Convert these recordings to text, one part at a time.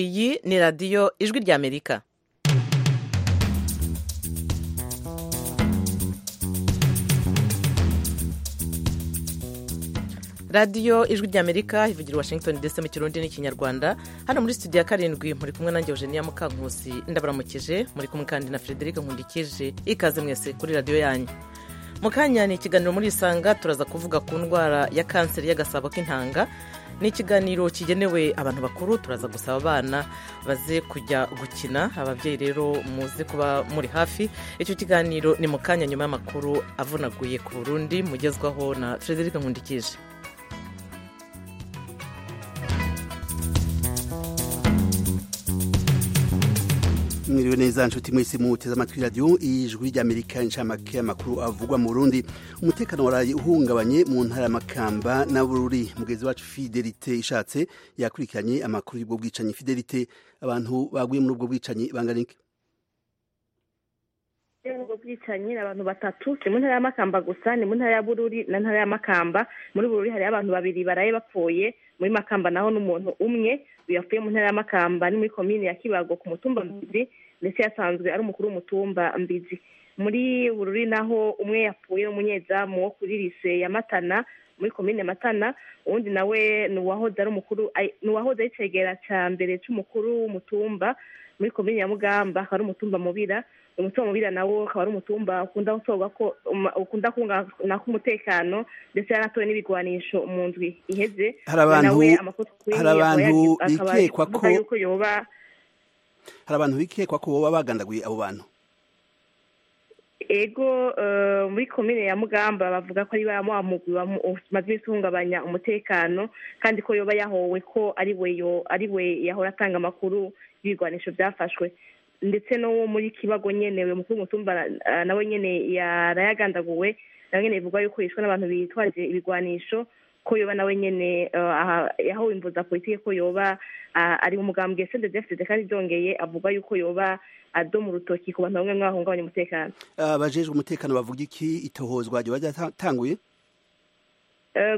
iyi ni radiyo ijwi ry'amerika radiyo ijwi ry'amerika ivugira washington ndetse mu kirundi n'ikinyarwanda hano muri studio ya karindwi muri kumwe nanjye eugenia mukankusi ndabaramukije muri kumwe kandi na frederic nkundikije ikaze mwese kuri radiyo yanyu mu kanya ni ikiganiro muri isanga turaza kuvuga ku ndwara ya kanseri y'agasabo k'intanga ni ikiganiro kigenewe abantu bakuru turaza gusaba abana baze kujya gukina ababyeyi rero muze kuba muri hafi icyo kiganiro ni mu kanya nyuma y'amakuru avunaguye ku burundi mugezwaho na frederic nkundikije mwiriwe neza nshuti mwese muteze amatwi radiyo ijwi ry'amerika inshamake amakuru avugwa mu rundi umutekano waraye uhungabanye mu ntara y'amakamba na bururi mugenzi wacu fidelite ishatse yakurikiranye amakuru y'ubwo bwicanyi fidelite abantu baguye muri ubwo bwicanyi bangana iki ubwo bwicanyi ni abantu batatu ni mu ntara y'amakamba gusa ni mu ntara ya bururi na ntara y'amakamba muri bururi hariyo abantu babiri baraye bapfuye muri makamba naho n'umuntu umwe yapfuye mu ntara y'amakamba ni muri komine ya kibago ku mutumba mbizi ndetse yasanzwe ari umukuru w'umutumba mbizi muri bururi naho umwe yapfuye n'umunyezamu wo kuri lise ya matana muri komine matana uwundi nawe ni uwahoze ari umukuru ni uwahoze ari icegera cya mbere cy'umukuru w'umutumba muri komine ya mugamba akaba ari umutumba mubira umutungo mubira nawo ukaba ari umutumba ukunda gutorwa ko ukunda kunga umutekano ndetse yaratowe n'ibigwanisho mu ndwi iheze hari abantu hari abantu bikekwa ko hari abantu bikekwa ko baba bagandaguye abo bantu ego muri komine ya mugamba bavuga ko ari wa mugwi wamaze guhungabanya umutekano kandi ko yoba yahowe ko ari we yahora atanga amakuru y'ibigwanisho byafashwe ndetse no muri kibago nyenewe umukuru w'umutumba nawe nyene yarayagandaguwe nawe nyene bivugwa yuko yishwe n'abantu bitwaje ibigwanisho ko yoba nawe nyene yahawe imvuza politike ko yoba ari umugambwe cndefd kandi byongeye avuga yuko yoba adoma urutoki ku bantu bamwe mwahungabanya umutekano abajejwe umutekano bavuga iki itohozwa ryoba ryatanguye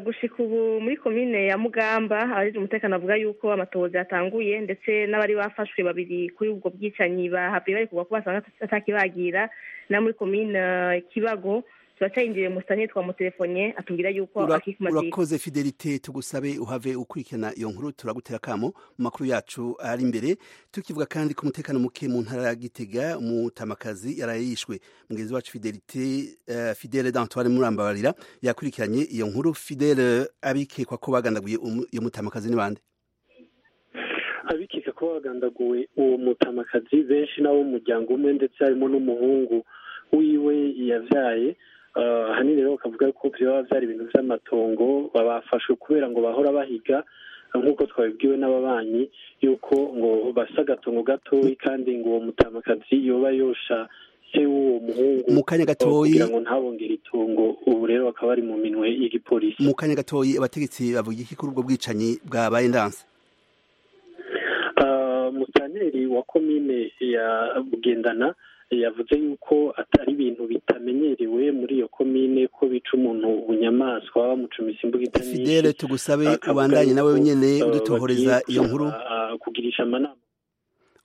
gushika ubu muri komine ya mugamba abagize umutekano bavuga yuko amatohoza yatanguye ndetse n'abari bafashwe babiri kuri ubwo bwicanyi bahabwe bari kuvuga ko basanga atakibagira na muri komine kibago turacyayinjiriye musitani twamutelefone atubwira yuko akikumatiye urakoze fidelite tugusabe uhave ukurikirana iyo nkuru turagutera akamo mu makuru yacu ari imbere tukivuga kandi ko umutekano muke mu ntara ya gitega umutamakazi yaraye yishwe mugenzi wacu fidelite fidele d'antoine murambabarira yakurikiranye iyo nkuru fidele abikekwa ko bagandaguye iyo mutamakazi n'ibande abikeka ko bagandaguwe uwo mutamakazi benshi nabo mu muryango umwe ndetse harimo n'umuhungu wiwe yabyaye ahanini rero bakavuga ko byaba byari ibintu by'amatongo babafashwe kubera ngo bahora bahiga nk'uko twabibwiwe n'ababanyi yuko ngo basa agatongo gatoya kandi ngo uwo mutamakazi yoba yosha se w'uwo muhungu mu kanya gatoya ngo ntabongere itungo ubu rero bakaba bari mu minwe y'igipolisi mu kanya gatoya abategetsi bavuga iki kuri ubwo bwicanyi bwabaye ndanse mutaneri wa komine ya bugendana yavuze yuko atari ibintu bitamenyerewe muri iyo komine ko bica umuntu bunyamaswa bamucumisa imbuga itaniye fidele tugusabe ubandanye nawe nyine udutohoreza iyo nkuru kugirisha amanama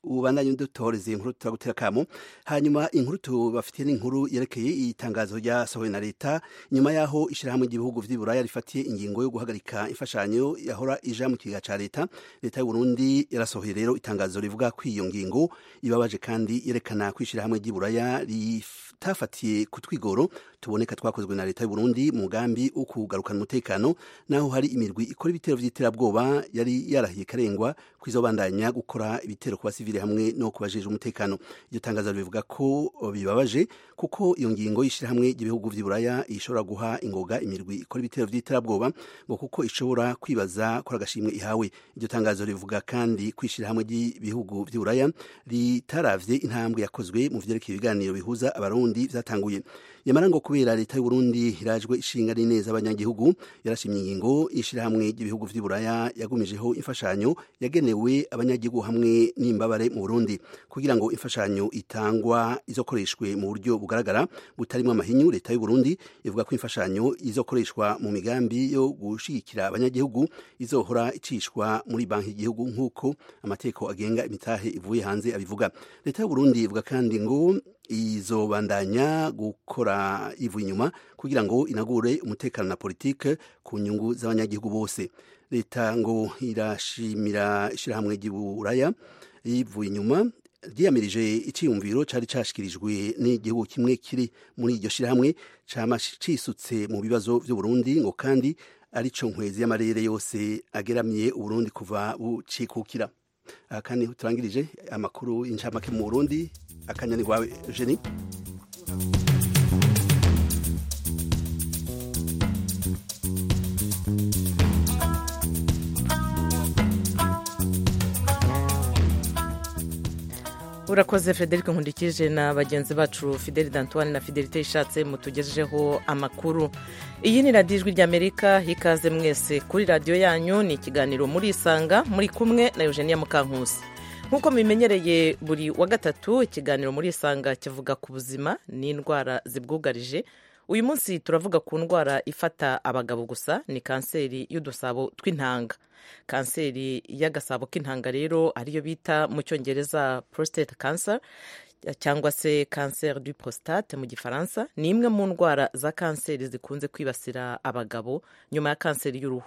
ubandanye udutohoreza iyi nkuru turagutera akamo hanyuma inkuru tubafitiye n'inkuru yerekeye itangazo ryasohowe na leta nyuma y'aho ishyirahamwe ry'ibihugu by'iburaya rifatiye ingingo yo guhagarika imfashanyo yahora ija mu kigega cya leta leta y'uburundi yarasohoye rero itangazo rivuga ko iyo ngingo ibabaje kandi yerekana ko ishyirahamwe ry'iburaya ritafatiye ku twigoro tuboneka twakozwe na leta y'uburundi mu mugambi wo kugarukana umutekano naho hari imirwi ikora ibitero by'iterabwoba yari yarahiye karengwa kwizobandanya gukora ibitero ku basivili hamwe no kubajije umutekano iryo tangazo bivuga ko bibabaje kuko iyo ngingo y'ishyirahamwe ry'ibihugu by'iburaya ishobora guha ingoga imirwi ikora ibitero by'iterabwoba ngo kuko ishobora kwibaza kora agashimwe ihawe iryo tangazo rivuga kandi ko ishyirahamwe ry'ibihugu by'iburaya ritaravye intambwe yakozwe mu vyerekeye ibiganiro bihuza abarundi vyatanguye yamara ngo kubera leta y'u Burundi irajwe ishinga neza abanyagihugu yarashimye ingingo ishirahamwe ry'ibihugu vy'iburaya yagumijeho imfashanyo yagenewe abanyagihugu hamwe n'imbabare mu Burundi kugira ngo imfashanyo itangwa izokoreshwe mu buryo bugaragara butarimo amahinyu leta y'u Burundi ivuga ko imfashanyo izokoreshwa mu migambi yo gushigikira abanyagihugu izohora icishwa muri banki y'igihugu nk'uko amateko agenga imitahe ivuye hanze abivuga leta y'u Burundi ivuga kandi ngo izobandanya gukora ivu inyuma kugira ngo inagure umutekano na politike ku nyungu z'abanyagihugu bose leta ngo irashimira ishyirahamwe ry'iburaya yivuye inyuma ryiyamirije icyiyumviro cyari cyashyikirijwe n'igihugu kimwe kiri muri iryo shyirahamwe cyisutse mu bibazo by'uburundi ngo kandi aricyo nkwezi y'amarere yose ageramiye uburundi kuva bucikukira aha kandi turangirije amakuru y'incamake mu burundi akanya ni wawe jeni urakoze frederic nkundikije na bagenzi bacu fideli dantuwane na fidelite ishatse mutugejejeho amakuru iyi ni radiyo ijwi ry'amerika ikaze mwese kuri radiyo yanyu ni ikiganiro murisanga muri kumwe na eugenia mukankusi nk'uko mubimenyereye buri wa gatatu ikiganiro murisanga kivuga ku buzima n'indwara zibwugarije uyu munsi turavuga ku ndwara ifata abagabo gusa ni kanseri y'udusabo tw'intanga kanseri y'agasabo k'intanga rero ariyo bita mu cyongereza prostate cancer cyangwa se cancer du prostate mu gifaransa ni imwe mu ndwara za kanseri zikunze kwibasira abagabo nyuma ya kanseri y'uruhu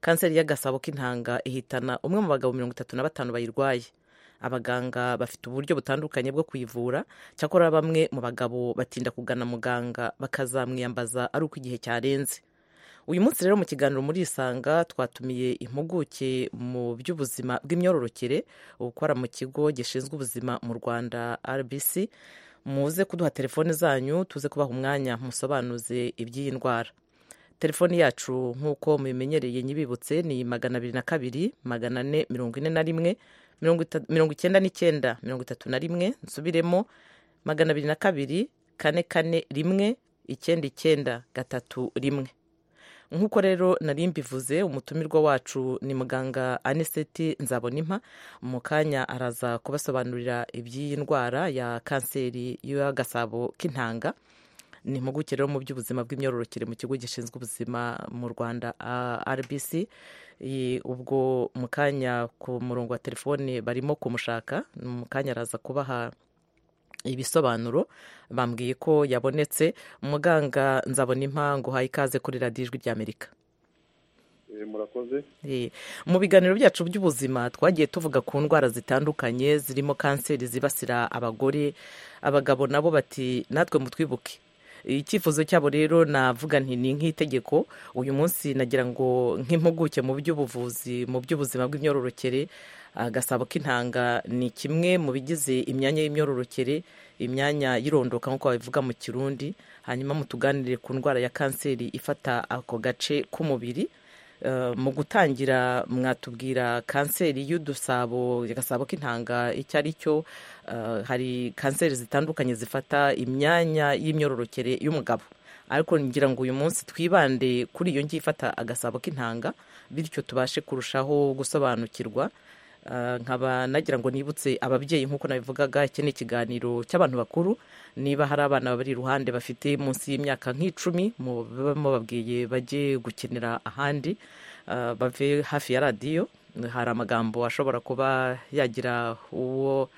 kanseri y'agasabo k'intanga ihitana umwe mu bagabo mirongo itatu na batanu bayirwaye abaganga bafite uburyo butandukanye bwo kuyivura cyakora bamwe mu bagabo batinda kugana muganga bakazamwiyambaza ari uko igihe cyarenze uyu munsi rero mu kiganiro muri isanga twatumiye impuguke mu by'ubuzima bw'imyororokere ukora mu kigo gishinzwe ubuzima mu rwanda rbc muze kuduha telefone zanyu tuze kubaha umwanya musobanuze iby'iyi ndwara telefoni yacu nk'uko mubimenyereye nyibibutse ni magana abiri na kabiri magana ane mirongo ine na rimwe mirongo icyenda n'icyenda mirongo itatu na rimwe nsubiremo magana abiri na kabiri kane kane rimwe icyenda icyenda gatatu rimwe nk'uko rero nari mbivuze umutumirwa wacu ni muganga aniseti nzabonimpa mu kanya araza kubasobanurira iby'iyi ndwara ya kanseri y'agasabo k'intanga ni impuguke rero mu by'ubuzima bw'imyororokere mu kigo gishinzwe ubuzima mu rwanda rbc ubwo mu kanya ku murongo wa telefone barimo kumushaka mu kanya araza kubaha ibisobanuro bambwiye ko yabonetse muganga nzabona impangu uhaye ikaze kuri radiyo ijwi ry'amerika murakoze mu biganiro byacu by'ubuzima twagiye tuvuga ku ndwara zitandukanye zirimo kanseri zibasira abagore abagabo nabo bati natwe mutwibuke icyifuzo cyabo rero navuga nti ni nk'itegeko uyu munsi nagira ngo nk'impuguke mu by'ubuvuzi mu by'ubuzima bw'imyororokere agasabo k'intanga ni kimwe mu bigize imyanya y'imyororokere imyanya y'irondoka nk'uko babivuga mu kirundi hanyuma mutuganire ku ndwara ya kanseri ifata ako gace k'umubiri mu gutangira mwatubwira kanseri y'udusabo agasabo k'intanga icyo ari cyo hari kanseri zitandukanye zifata imyanya y'imyororokere y'umugabo ariko ngira ngo uyu munsi twibande kuri iyo ngiyi ifata agasabo k'intanga bityo tubashe kurushaho gusobanukirwa nkaba nagira ngo nibutse ababyeyi nk'uko nabivugaga iki ni ikiganiro cy'abantu bakuru niba hari abana babiri iruhande bafite munsi y'imyaka nk'icumi bababwiye bajye gukinira ahandi bave hafi ya radiyo hari amagambo ashobora kuba yagira uwo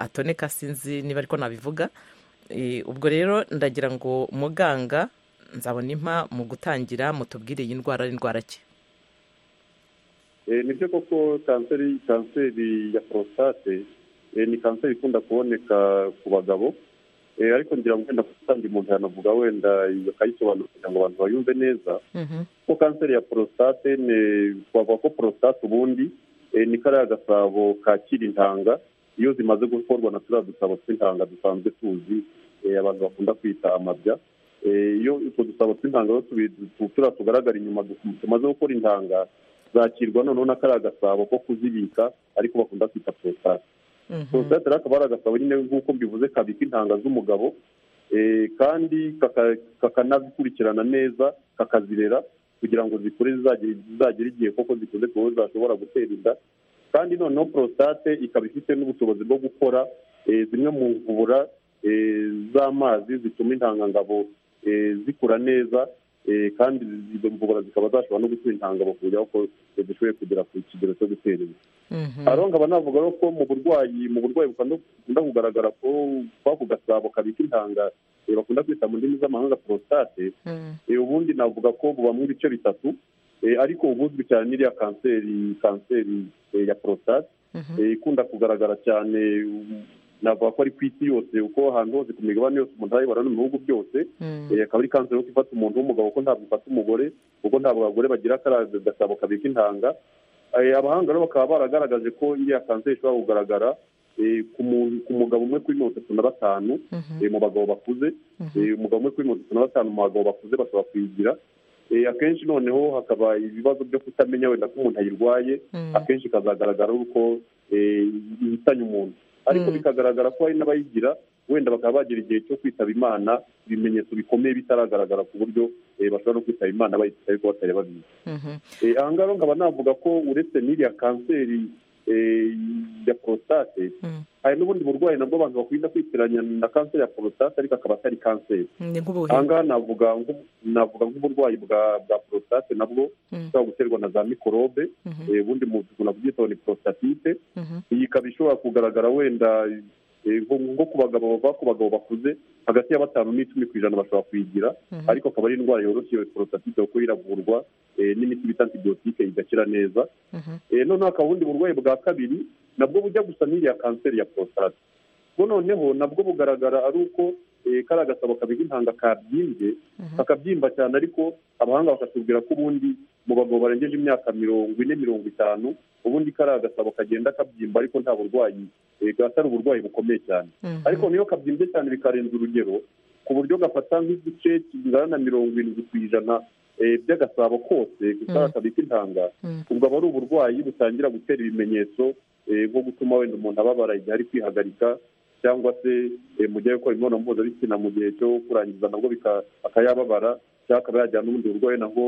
atoneka sinzi niba ariko nabivuga ubwo rero ndagira ngo muganga nzabona impa mu gutangira mutubwire iyi ndwara n'indwara ki ni byo koko kanseri kanseri ya porositate ni kanseri ikunda kuboneka ku bagabo ariko ngira ngo wenda kandi umuntu yanavuga wenda akayisobanura kugira ngo abantu bayumve neza ko kanseri ya porositate twavuga ko porositate ubundi ni kariya gasabo kakira intanga iyo zimaze gukorwa na turiya dusabo tw'intanga dusanzwe tuzi abantu bakunda kwita amabya iyo utwo dusabo tw'intanga turiya tugaragara inyuma tumaze gukora intanga zakirwa noneho na kariya gasabo ko kuzibika ariko bakunda kwita porositate porositate rero akaba ari agasabo nyine nk'uko mbivuze kabika intanga z'umugabo kandi kakanabikurikirana neza kakazirera kugira ngo zikure zizagere igihe koko zikuze kuko zashobora gutera inda kandi noneho porositate ikaba ifite n'ubushobozi bwo gukora zimwe mu mvubura z'amazi zituma intangangabo zikura neza kandi izo mvubura zikaba zashobora no gutuma intangangabo ku buryo ko zidashoboye kugera ku kigero cyo gutera inda hariho nkaba navuga ko mu burwayi mu burwayi bukunda kugaragara ko kwako gasabo kabika intanga bakunda kwita mu ndimi z'amahanga porositate ubundi navuga ko bubamo ibice bitatu ariko ubuzwi cyane n'iriya kanseri kanseri ya porositate ikunda kugaragara cyane navuga ko ari ku isi yose kuko ahantu hose ku migabane yose umuntu arayibona no mu bihugu byose akaba ari kanseri yo ifata umuntu w'umugabo kuko ntabwo ifata umugore kuko ntabwo abagore bagira agasabo kabika intanga abahanga rero bakaba baragaragaje ko iriya kanseri ishobora kugaragara ku mugabo umwe kuri mirongo itatu na batanu mu bagabo bakuze umugabo umwe kuri mirongo itatu na batanu mu bagabo bakuze bashobora kuyigira akenshi noneho hakaba ibibazo byo kutamenya wenda ko umuntu ayirwaye akenshi ikazagaragara uko ihitanye umuntu ariko bikagaragara ko hari n'abayigira wenda bakaba bagira igihe cyo kwitaba imana ibimenyetso bikomeye bitaragaragara ku buryo bashobara no kwitaba imana bayifite ariko batari babizi aha ngaha rero nkaba navuga ko uretse n'iriya kanseri ya porositate hari n'ubundi burwayi nabwo abantu bakunda kwitiranya na kanseri ya porositate ariko akaba atari kanseri aha ngaha navuga nk'uburwayi bwa porositate nabwo bushobora guterwa na za mikorobe ubundi umuntu kubyitaho ni porositatite iyi ikaba ishobora kugaragara wenda nko ku bagabo bava ku bagabo bakuze hagati ya batanu n'icumi ku ijana bashobora kuyigira ariko akaba ari indwara yoroshye iyo porositatite kuko iravurwa n'imiti bita antibiyotike igakira neza noneho hakaba ubundi burwayi bwa kabiri nabwo bujya gusa n'iriya kanseri ya porositate noneho nabwo bugaragara ari uko kari agasabo kabika intanga kabyimbye kakabyimba cyane ariko abahanga bakatubwira ko ubundi mu bagabo barengeje imyaka mirongo ine mirongo itanu ubundi kari agasabo kagenda kabyimba ariko nta burwayi gatari uburwayi bukomeye cyane ariko niyo kabyimbye cyane bikarenza urugero ku buryo gafata nk'igice kingana na mirongo irindwi ku ijana by'agasabo kose gutanga kabika intanga ubwo aba ari uburwayi butangira gutera ibimenyetso nko gutuma wenda umuntu ababara igihe ari kwihagarika cyangwa se mu gihe gukora imibonano mpuzabitsina mu gihe cyo kurangiza nabwo akayababara cyangwa akaba yajyana n'ubundi burwayi nabwo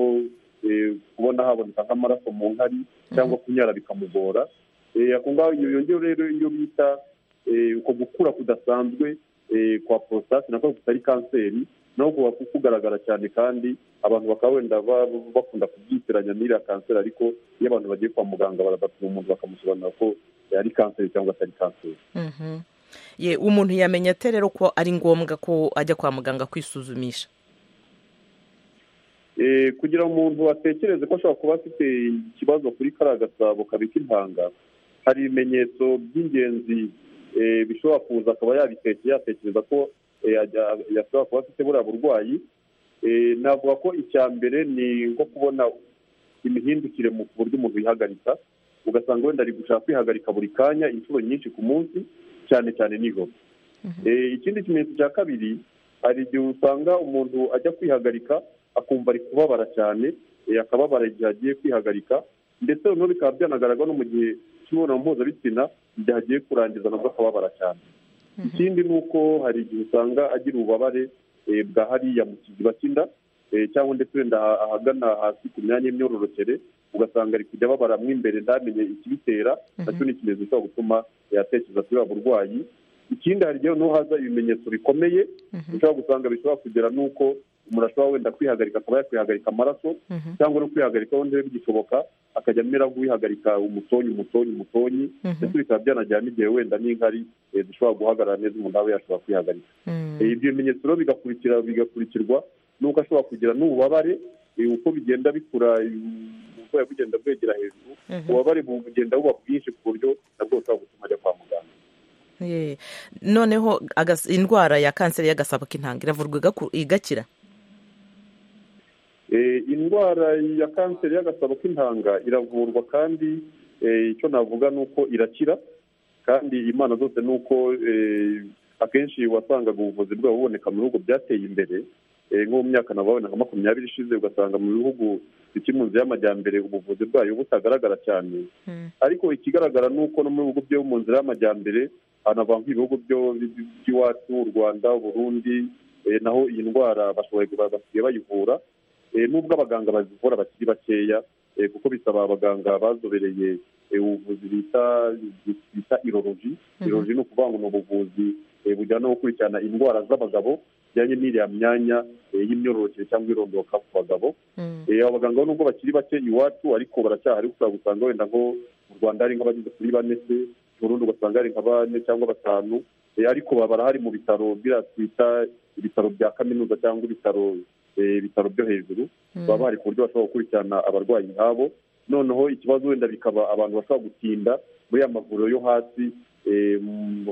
kubona haboneka nk'amaraso mu nkari cyangwa kunyara bikamugora ako ngaho yongera rero iyo bita uko gukura kudasanzwe kwa porositate nako kutari kanseri naho kuba kugaragara cyane kandi abantu bakaba wenda bakunda kubyitiranya n'iriya kanseri ariko iyo abantu bagiye kwa muganga barabapima umuntu bakamusobanurira ko ari kanseri cyangwa atari kanseri ye umuntu yamenya ate rero ko ari ngombwa ko ajya kwa muganga kwisuzumisha kugira umuntu atekereze ko ashobora kuba afite ikibazo kuri kariya gasabo kabika intanga hari ibimenyetso by'ingenzi bishobora kuza akaba yabitekeye yatekereza ko yashobora kuba afite buriya burwayi navuga ko icya mbere ni nko kubona imihindukire mu buryo umuntu yihagarika ugasanga wenda ari gushaka kwihagarika buri kanya inshuro nyinshi ku munsi cyane cyane nijoro ikindi kimenyetso cya kabiri hari igihe usanga umuntu ajya kwihagarika akumva ari kubabara cyane akababara igihe agiye kwihagarika ndetse noneho bikaba byanagaragara no mu gihe cy'imibonano mpuzabitsina igihe agiye kurangiza nabwo akababara cyane ikindi ni uko hari igihe usanga agira ububabare bwa hariya mu kiziba cy'inda cyangwa ndetse wenda ahagana hasi ku myanya y'imyororokere ugasanga ari kujya ababara mo imbere ntamenye ikibitera nacyo ni ikimenyetso gishobora gutuma yatekereza kuri ubu burwayi ikindi hari igihe noneho haza ibimenyetso bikomeye ushobora gusanga bishobora kugera n'uko umuntu ashobora wenda kwihagarika akaba yakwihagarika amaraso cyangwa no kwihagarika wenda bigishoboka akajya amera nk'uwihagarika umutonyi umutonyi umutonyi ndetse bikaba byanajyana n'igihe wenda n'inkari zishobora guhagarara neza umuntu aba yashobora kwihagarika ibyo bimenyetso rero bigakurikirwa n'uko ashobora kugira n'ububabare uko bigenda bikura uburwayi bugenda bwegera hejuru ububabare bugenda buba bwinshi ku buryo nabwo bushobora gutuma ajya kwa muganga noneho indwara ya kanseri y'agasabo k'intanga iravurwa igakira indwara ya kanseri y'agasabo k'intanga iravurwa kandi icyo navuga ni uko irakira kandi imana zose ni uko akenshi wasangaga ubuvuzi bwabo buboneka mu bihugu byateye imbere nko mu myaka nababona nka makumyabiri ishize ugasanga mu bihugu bikiri mu nzu y'amajyambere ubuvuzi bwayo butagaragara cyane ariko ikigaragara ni uko no mu bihugu byo mu nzira y'amajyambere hanavanwa ibihugu by'iwacu u rwanda burundi naho iyi ndwara bashoboye basigaye bayivura nubwo abaganga bazivura bakiri bakeya kuko bisaba abaganga bazobereye ubuvuzi bita iroroji iroroji ni ukuvuga ngo ni ubuvuzi bujyana no gukurikirana indwara z'abagabo bijyanye n'iriya myanya y'imyororokere cyangwa irondoka ku bagabo aba baganga nubwo bakiri bake iwacu ariko baracyahari ushobora gusanga wenda nko mu rwanda hari nk'abageze kuri bane se mu burundi ugasanga hari nka bane cyangwa batanu ariko baba barahari mu bitaro biriya twita ibitaro bya kaminuza cyangwa ibitaro ibitaro byo hejuru baba bahari ku buryo bashobora gukurikirana abarwayi nk'abo noneho ikibazo wenda bikaba abantu bashobora gutinda muri ya mavuriro yo hasi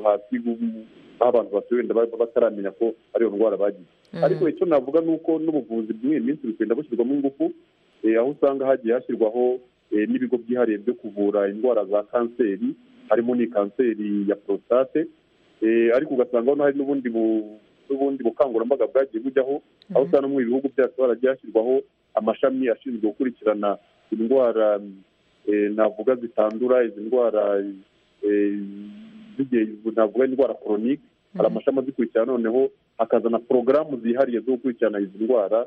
hasi aho abantu batuye wenda bataramenya ko ariyo ndwara bagize ariko icyo navuga ni uko n'ubuvuzi bw'iyi minsi bugenda bushyirwamo ingufu aho usanga hagiye hashyirwaho n'ibigo byihariye byo kuvura indwara za kanseri harimo ni kanseri ya porositate ariko ugasanga hari n'ubundi n'ubundi bukangurambaga bwagiye bujyaho aho usanga no mu bihugu byacu haragiye hashyirwaho amashami ashinzwe gukurikirana indwara navuga zitandura izi ndwara navuga indwara koronike hari amashami azikurikirana noneho hakazana porogaramu zihariye zo gukurikirana izi ndwara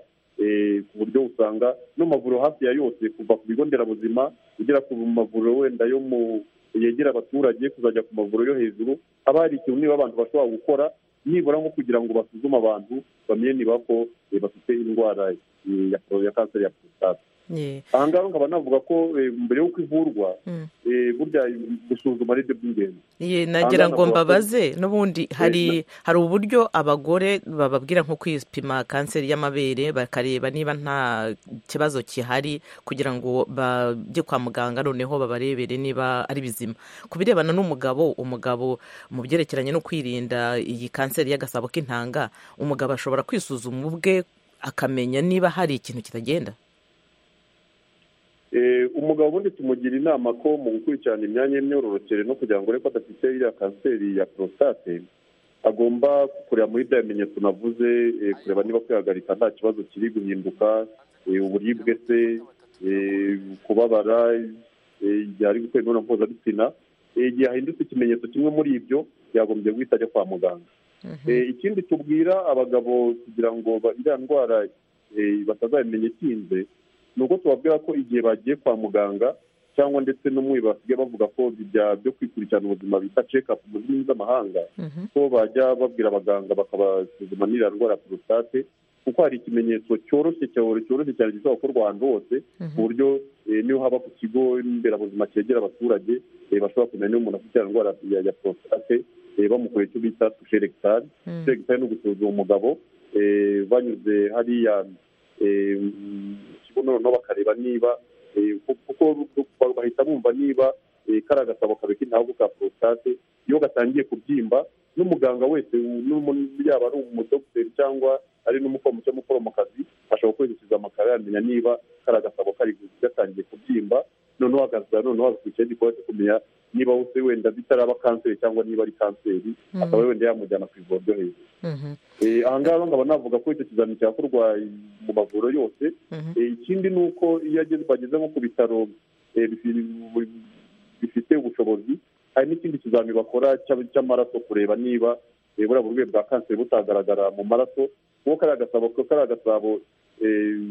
ku buryo usanga n'amavuriro hafi ya yose kuva ku bigo nderabuzima ugera ku mavuriro wenda yo mu yegera abaturage kuzajya ku mavuriro yo hejuru haba hari ikintu niba abantu bashobora gukora nibura nko kugira ngo basuzume abantu bamenye niba ko bafite indwara ya kanseri ya porositate aha ngaha nkaba navuga ko mbere y'uko ivurwa burya gusuzuma ari byo by'ingenzi nagira ngo mbabaze n'ubundi hari hari uburyo abagore bababwira nko kwipima kanseri y'amabere bakareba niba nta kibazo kihari kugira ngo bajye kwa muganga noneho babarebere niba ari bizima ku birebana n'umugabo umugabo mu byerekeranye no kwirinda iyi kanseri y'agasabo k'intanga umugabo ashobora kwisuzuma ubwe akamenya niba hari ikintu kitagenda umugabo ubundi tumugira inama ko mu gukurikirana imyanya y'imyororokere no kugira ngo urebe ko adafite iriya kanseri ya porositate agomba kureba muri bya bimenyetso navuze kureba niba kwihagarika nta kibazo kiri guhinduka uburibwe se kubabara igihe ari gukora imibonano mpuzabitsina igihe hahindutse ikimenyetso kimwe muri ibyo yagombye guhita ajya kwa muganga ikindi tubwira abagabo kugira ngo iriya ndwara batazabimenya ikinze ni uko tubabwira ko igihe bagiye kwa muganga cyangwa ndetse no muri basigaye bavuga ko byo kwikurikirana ubuzima bita cekapu mu ndimi z'amahanga ko bajya babwira abaganga bakabasuzuma n'iriya ndwara ya porositate kuko hari ikimenyetso cyoroshye cyoroshye cyane gishobora gukorwa ahantu hose ku buryo niyo haba ku kigo nderabuzima cyegera abaturage bashobora kumenya niba umuntu afite indwara ya porositate bamukoreye icyo bita tujeregitari tujeregitari ni ugusuzuma umugabo banyuze hariya noneho bakareba niba kuko bahita bumva niba kari agasabo kabika intabwo ka porositate iyo gatangiye kubyimba n'umuganga wese yaba ari umudogiteri cyangwa ari n'umuforomo cyangwa umuforomokazi ashobora kwerekeza amakara yamenya niba kari agasabo kari gatangiye kubyimba noneho hagaza noneho hagakurikiyeho igikorwa cyo kumenya niba wese wenda bitaraba kanseri cyangwa niba ari kanseri akaba wenda yamujyana ku ivuriro ryo hejuru aha ngaha nkaba navuga ko icyo kizamini cyakorwa mu mavuriro yose ikindi ni uko iyo bageze nko ku bitaro bifite ubushobozi hari n'ikindi kizamini bakora cy'amaraso kureba niba buriya burwayi bwa kanseri butagaragara mu maraso kuko kariya gasabo kariya gasabo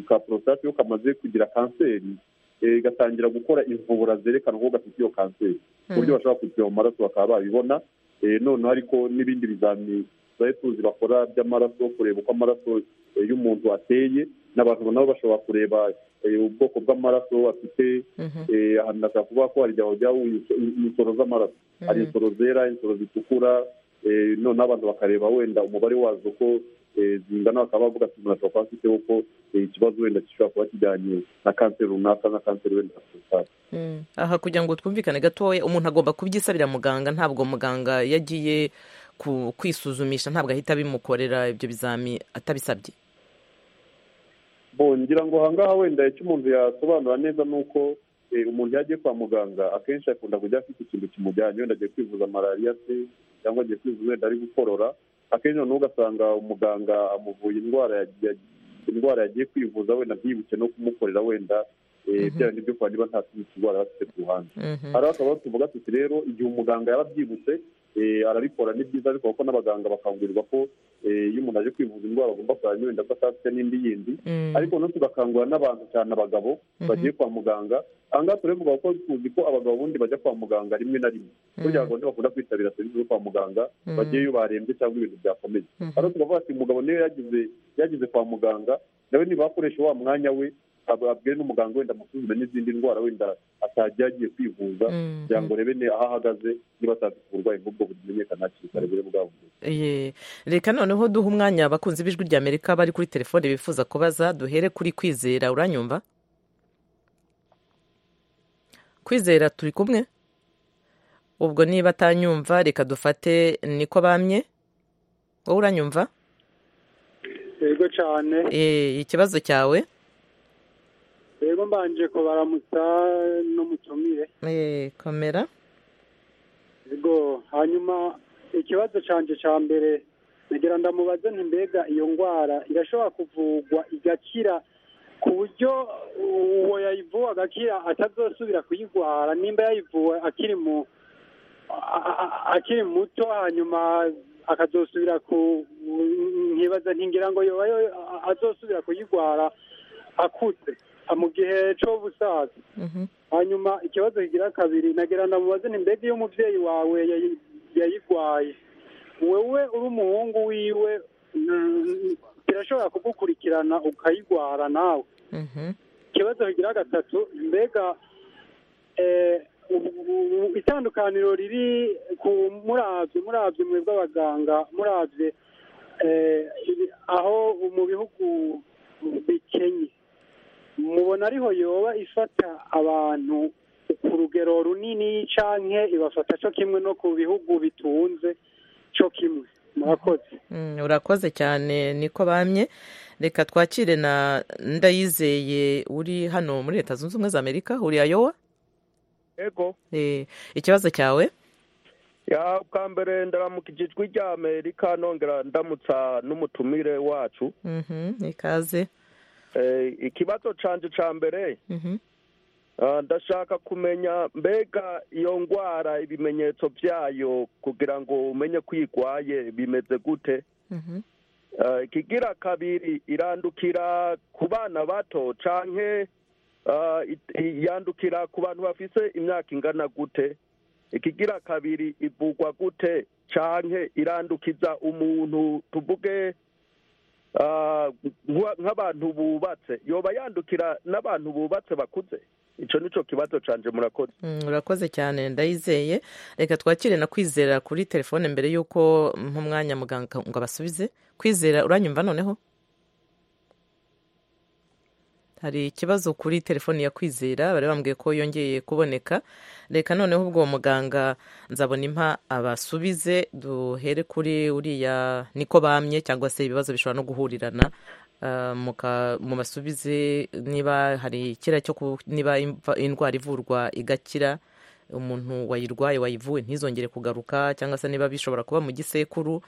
ka porositate iyo kamaze kugira kanseri gatangira gukora imvubura zerekana ko gafite iyo kanseri ku buryo bashobora kujya mu maraso bakaba babibona noneho ariko n'ibindi bizamini za tuzi bakora by'amaraso kureba uko amaraso y'umuntu ateye n'abantu nabo bashobora kureba ubwoko bw'amaraso afite ahantu hashobora kuba ko hari igihe hajyaho insoro z'amaraso hari insoro zera insoro zitukura noneho abantu bakareba wenda umubare wazo ko zingana bakaba bavuga ati umuntu ashobora kuba afite kuko ikibazo wenda gishobora kuba kijyanye na kanseri runaka na kanseri wenda porositate aha kugira ngo twumvikane gatoya umuntu agomba kubyisabira muganga ntabwo muganga yagiye kwisuzumisha ntabwo ahita abimukorera ibyo bizami atabisabye ngira ngo aha ngaha wenda icyo umuntu yasobanura neza ni uko umuntu yagiye kwa muganga akenshi akunda kujya afite ikintu kimujyanye wenda agiye kwivuza malariya se cyangwa agiye kwivuza wenda ari gukorora akenshi noneho ugasanga umuganga amuvuye indwara yagiye kwivuza wenda ntiyibuke no kumukorera wenda bya bindi byo kuba niba nta tundi turwara bafite ku ruhande hari akaba tuvuga tuti rero igihe umuganga yarabyibutse eh, arabikora ni byiza ariko kuko n'abaganga bakangurirwa ko eh, iyo umuntu aje kwivuza indwara agomba kuranya wenda ko atafite n'indi yindi ariko no tugakangurira n'abantu cyane abagabo bagiye kwa muganga ahangaha turevuga ko tuzi ko abagabo bundi bajya kwa muganga rimwe na rimwe burya abagabo bakunda kwitabira serivisi zo kwa muganga bagiyeyo barembye cyangwa ibintu byakomeye hano tukavuga ati umugabo niwe yagize yagize kwa muganga nawe niba akoresha wa mwanya we ab- abwire n'umuganga wenda amusuzume n'izindi ndwara wenda atajya yagiye kwivuza kugira ngo urebe ne- aho ahagaze niba atafite uburwayi nk'ubwo bumenyekana hakiri kare bure bwavuwe Ye. reka noneho duha umwanya abakunzi b'ijwi rya amerika bari kuri telefone bifuza kubaza duhere kuri kwizera uranyumva kwizera turi kumwe ubwo niba atanyumva reka dufate niko bamye wowe uranyumva yego cyane Eh, ikibazo cyawe yego mbanje kubaramutsa n'umutumire Eh, komera yego hanyuma ikibazo cyanjye cya mbere nagira ndamubaze nti mbega iyo ndwara irashobora kuvugwa igakira ku buryo uwo yayivuwe agakira atazosubira kuyirwara nimba yayivuwe akiri mu a- a- a- akiri muto hanyuma akazosubira ku nkibaza ntingira ngo yoba yo azosubira kuyirwara akuze mu gihe cy'ubusaza Mhm. hanyuma ikibazo kigira kabiri nagira ndamubaze ni mbega iyo umubyeyi wawe yayi- yayirwaye wewe uri umuhungu wiwe mm, birashobora kugukurikirana ukayirwara nawe Mhm. ikibazo kigira gatatu mbega eh, ubu- ubu- itandukaniro riri ku murabyo murabyo mwe bw'abaganga murabye eh, ibi- aho mu bihugu bikenye mubona ariho yoba ifata abantu ku rugero runini canke ibafata co kimwe no ku bihugu bitunze co kimwe murakoze Mm, urakoze cyane niko bamye reka twakire na ndayizeye uri hano muri leta zunze ubumwe za amerika uri ayowa yego Eh, ikibazo cyawe ya bwa mbere ndaramukije ijwi rya amerika nongera ndamutsa n'umutumire wacu Mhm, ikaze Eh, ikibazo canje ca mbere Mhm. ah, ndashaka kumenya mbega iyo ndwara ibimenyetso byayo kugira ngo umenye ko uyirwaye bimeze gute Mhm. Eh, ikigira kabiri irandukira ku bana bato canke eh, it- yandukira ku bantu bafise imyaka ingana gute ikigira kabiri ivugwa gute canke irandukiza umuntu tuvuge eh, nk'wa- nk'abantu bubatse yoba yandukira n'abantu bubatse bakuze ico nico kibazo canje murakoze Mm, urakoze cyane ndayizeye reka twakire na kwizera kuri telefone mbere y'uko mpa umwanya muganga ngo abasubize kwizera uranyumva noneho hari ikibazo kuri telefone ya kwizera bari bambwiye ko yongeye kuboneka reka noneho ubwo uwo muganga nzabona impa abasubize duhere kuri uriya niko bamye cyangwa se ibibazo bishobora no guhurirana ah, muka- mubasubize niba hari kiriya cyo ku- niba imva- indwara ivurwa igakira umuntu wayirwaye wayivuwe ntizongere kugaruka cyangwa se niba bishobora kuba mu gisekuru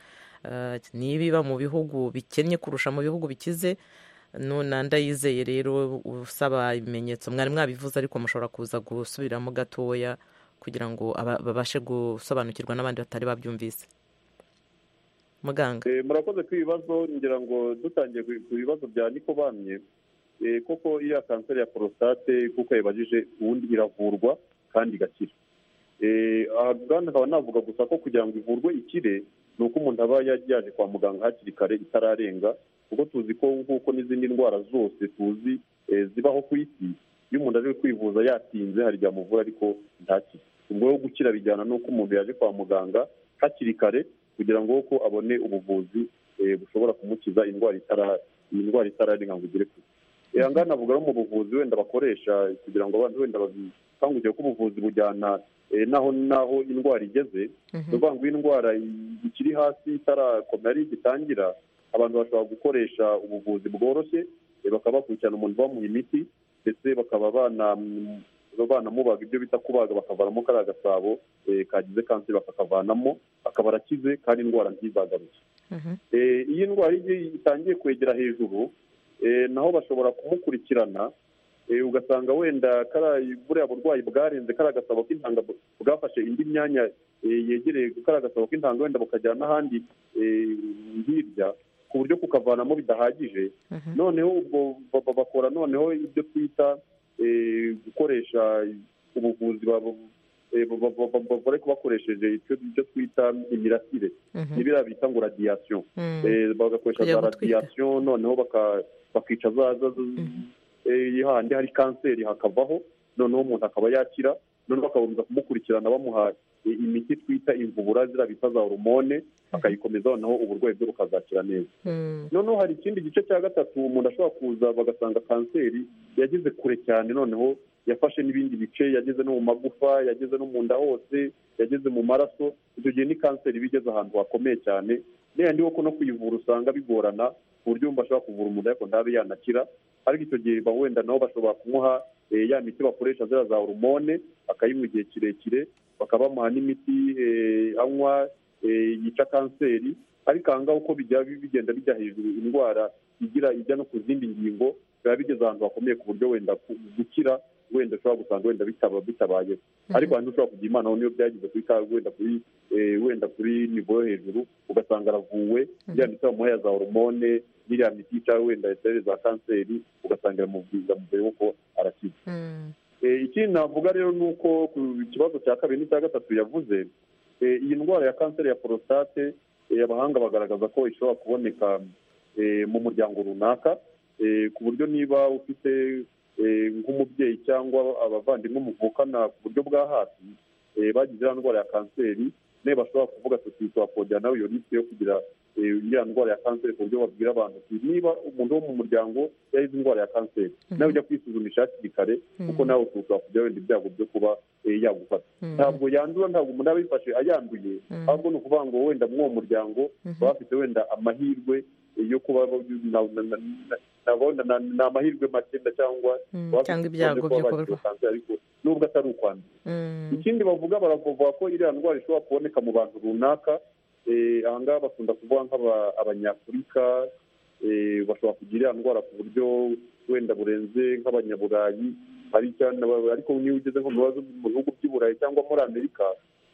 ah, nibiba mu bihugu bikennye kurusha mu bihugu bikize nuna ndayizeye rero usaba ibimenyetso mwari mwabivuze ariko mushobora kuza gusubiramo gatoya kugira ngo aba- babashe gusobanukirwa n'abandi batari babyumvise muganga Eh, murakoze ku ibibazo ngira ngo dutangiye ku- ku bibazo bya niko bamye eh, koko iriya kanseri ya porostate kuko yabajije ubundi iravurwa kandi igakira Eh, aha bwana nkaba navuga gusa ko kugira ngo ivurwe ikire ni uko umuntu aba yaje yaje kwa muganga hakiri kare itararenga kuko tuzi ko nk'uko n'izindi ndwara zose tuzi eh, zibaho ku isi iyo umuntu aje kwivuza yatinze hari igihe amuvura ariko ntakire ubwo rero gukira bijyana n'uko umuntu yaje kwa muganga hakiri kare kugira ngo ko abone ubuvuzi eh, bushobora kumukiza indwara itara- iyi ndwara itararenga ngo igere kure Eh, aha ngaha navuga no mu buvuzi wenda bakoresha kugira ngo abantu wenda babikangukire ko ubuvuzi bujyana eh, naho naho indwara igeze ni ukuvuga ngo iyo indwara i- ikiri hasi itarakomera ari igitangira abantu bashobora gukoresha ubuvuzi bworoshye eh, bakaba bakurikirana umuntu bamuha imiti ndetse bakaba banam- banamubaga ibyo bita kubaga bakavanamo kariya gasabo eh, kagize kanseri bakakavanamo akaba arakize kandi indwara ntizagaruke Mhm. Eh, iyo indwara igiye itangiye kwegera hejuru eh, naho bashobora kumukurikirana ugasanga wenda kariya buriya burwayi bwarenze kariya agasabo k'intanga bwafashe indi myanya yegereye kariya agasabo k'intanga wenda bukajyana n'ahandi hirya ku buryo kukavanamo bidahagije noneho ubwo bakora noneho ibyo twita gukoresha ubuvuzi bavure bakoresheje ibyo twita imirasire n'ibiriya bita ngo radiyasiyo bagakoresha za radiyasiyo noneho bakica za handi hari kanseri hakavaho noneho umuntu akaba yakira noneho bakabanza kumukurikirana bamuha imiti twita imvubura ziriya bita za horomone akayikomeza noneho uburwayi bwe bukazakira neza noneho hari ikindi gice cya gatatu umuntu ashobora kuza bagasanga kanseri yageze kure cyane noneho yafashe n'ibindi bice yageze no mu magufa yageze no mu nda hose yageze mu maraso icyo gihe ni kanseri iba igeze ahantu hakomeye cyane niba yuko no kuyivura usanga bigorana ku buryo wumva ashobora kuvura umuntu ariko ntabe yanakira ariko icyo gihe wenda nabo bashobora kumuha ya miti bakoresha ziriya za horomone akayinywa igihe kirekire bakaba bamuha n'imiti anywa yica kanseri ariko aha ngaha uko bigenda bijya hejuru indwara igira ijya no ku zindi ngingo biba bigeze ahantu hakomeye ku buryo wenda gukira wenda ushobora gusanga wenda bitabayeho ariko hanze ushobora kugira imana niyo byageze kuri wenda kuri wenda kuri nivo yo hejuru ugasanga aravuwe byanditseho amuha za horomone n'iriya miti yica wenda etere za kanseri ugasanga iramubwiriza mu gihe yuko arakize ikindi navuga rero ni uko ku kibazo cya kabiri n'icya gatatu yavuze iyi ndwara ya kanseri ya porositate abahanga bagaragaza ko ishobora kuboneka mu muryango runaka ku buryo niba ufite nk'umubyeyi cyangwa abavandimwe muvukana ku buryo bwa hafi bagize iriya ndwara ya kanseri niba bashobora kuvuga tuti twakongera nawe iyo risike yo kugira iriya ndwara ya kanseri ku buryo babwira abantu niba umuntu wo mu muryango yagize indwara ya kanseri nawe ujya kwisuzumisha hakiri kare kuko nawe ushobora kujya wenda ibyago byo kuba yagufata ntabwo yandura ntabwo umuntu aba yifashe ayanduye ahubwo ni ukuvuga ngo wenda muri uwo muryango baba bafite wenda amahirwe yo kuba ni amahirwe makenda cyangwa cyangwa ibyago byo kuba ariko nubwo atari ukwandura ikindi bavuga baravuga ko iriya ndwara ishobora kuboneka mu bantu runaka aha ngaha bakunda kuvuga nk'abanyafurika bashobora kugira iriya ndwara ku buryo wenda burenze nk'abanyaburayi ariko niyo ugeze nko mu bihugu by'iburayi cyangwa muri amerika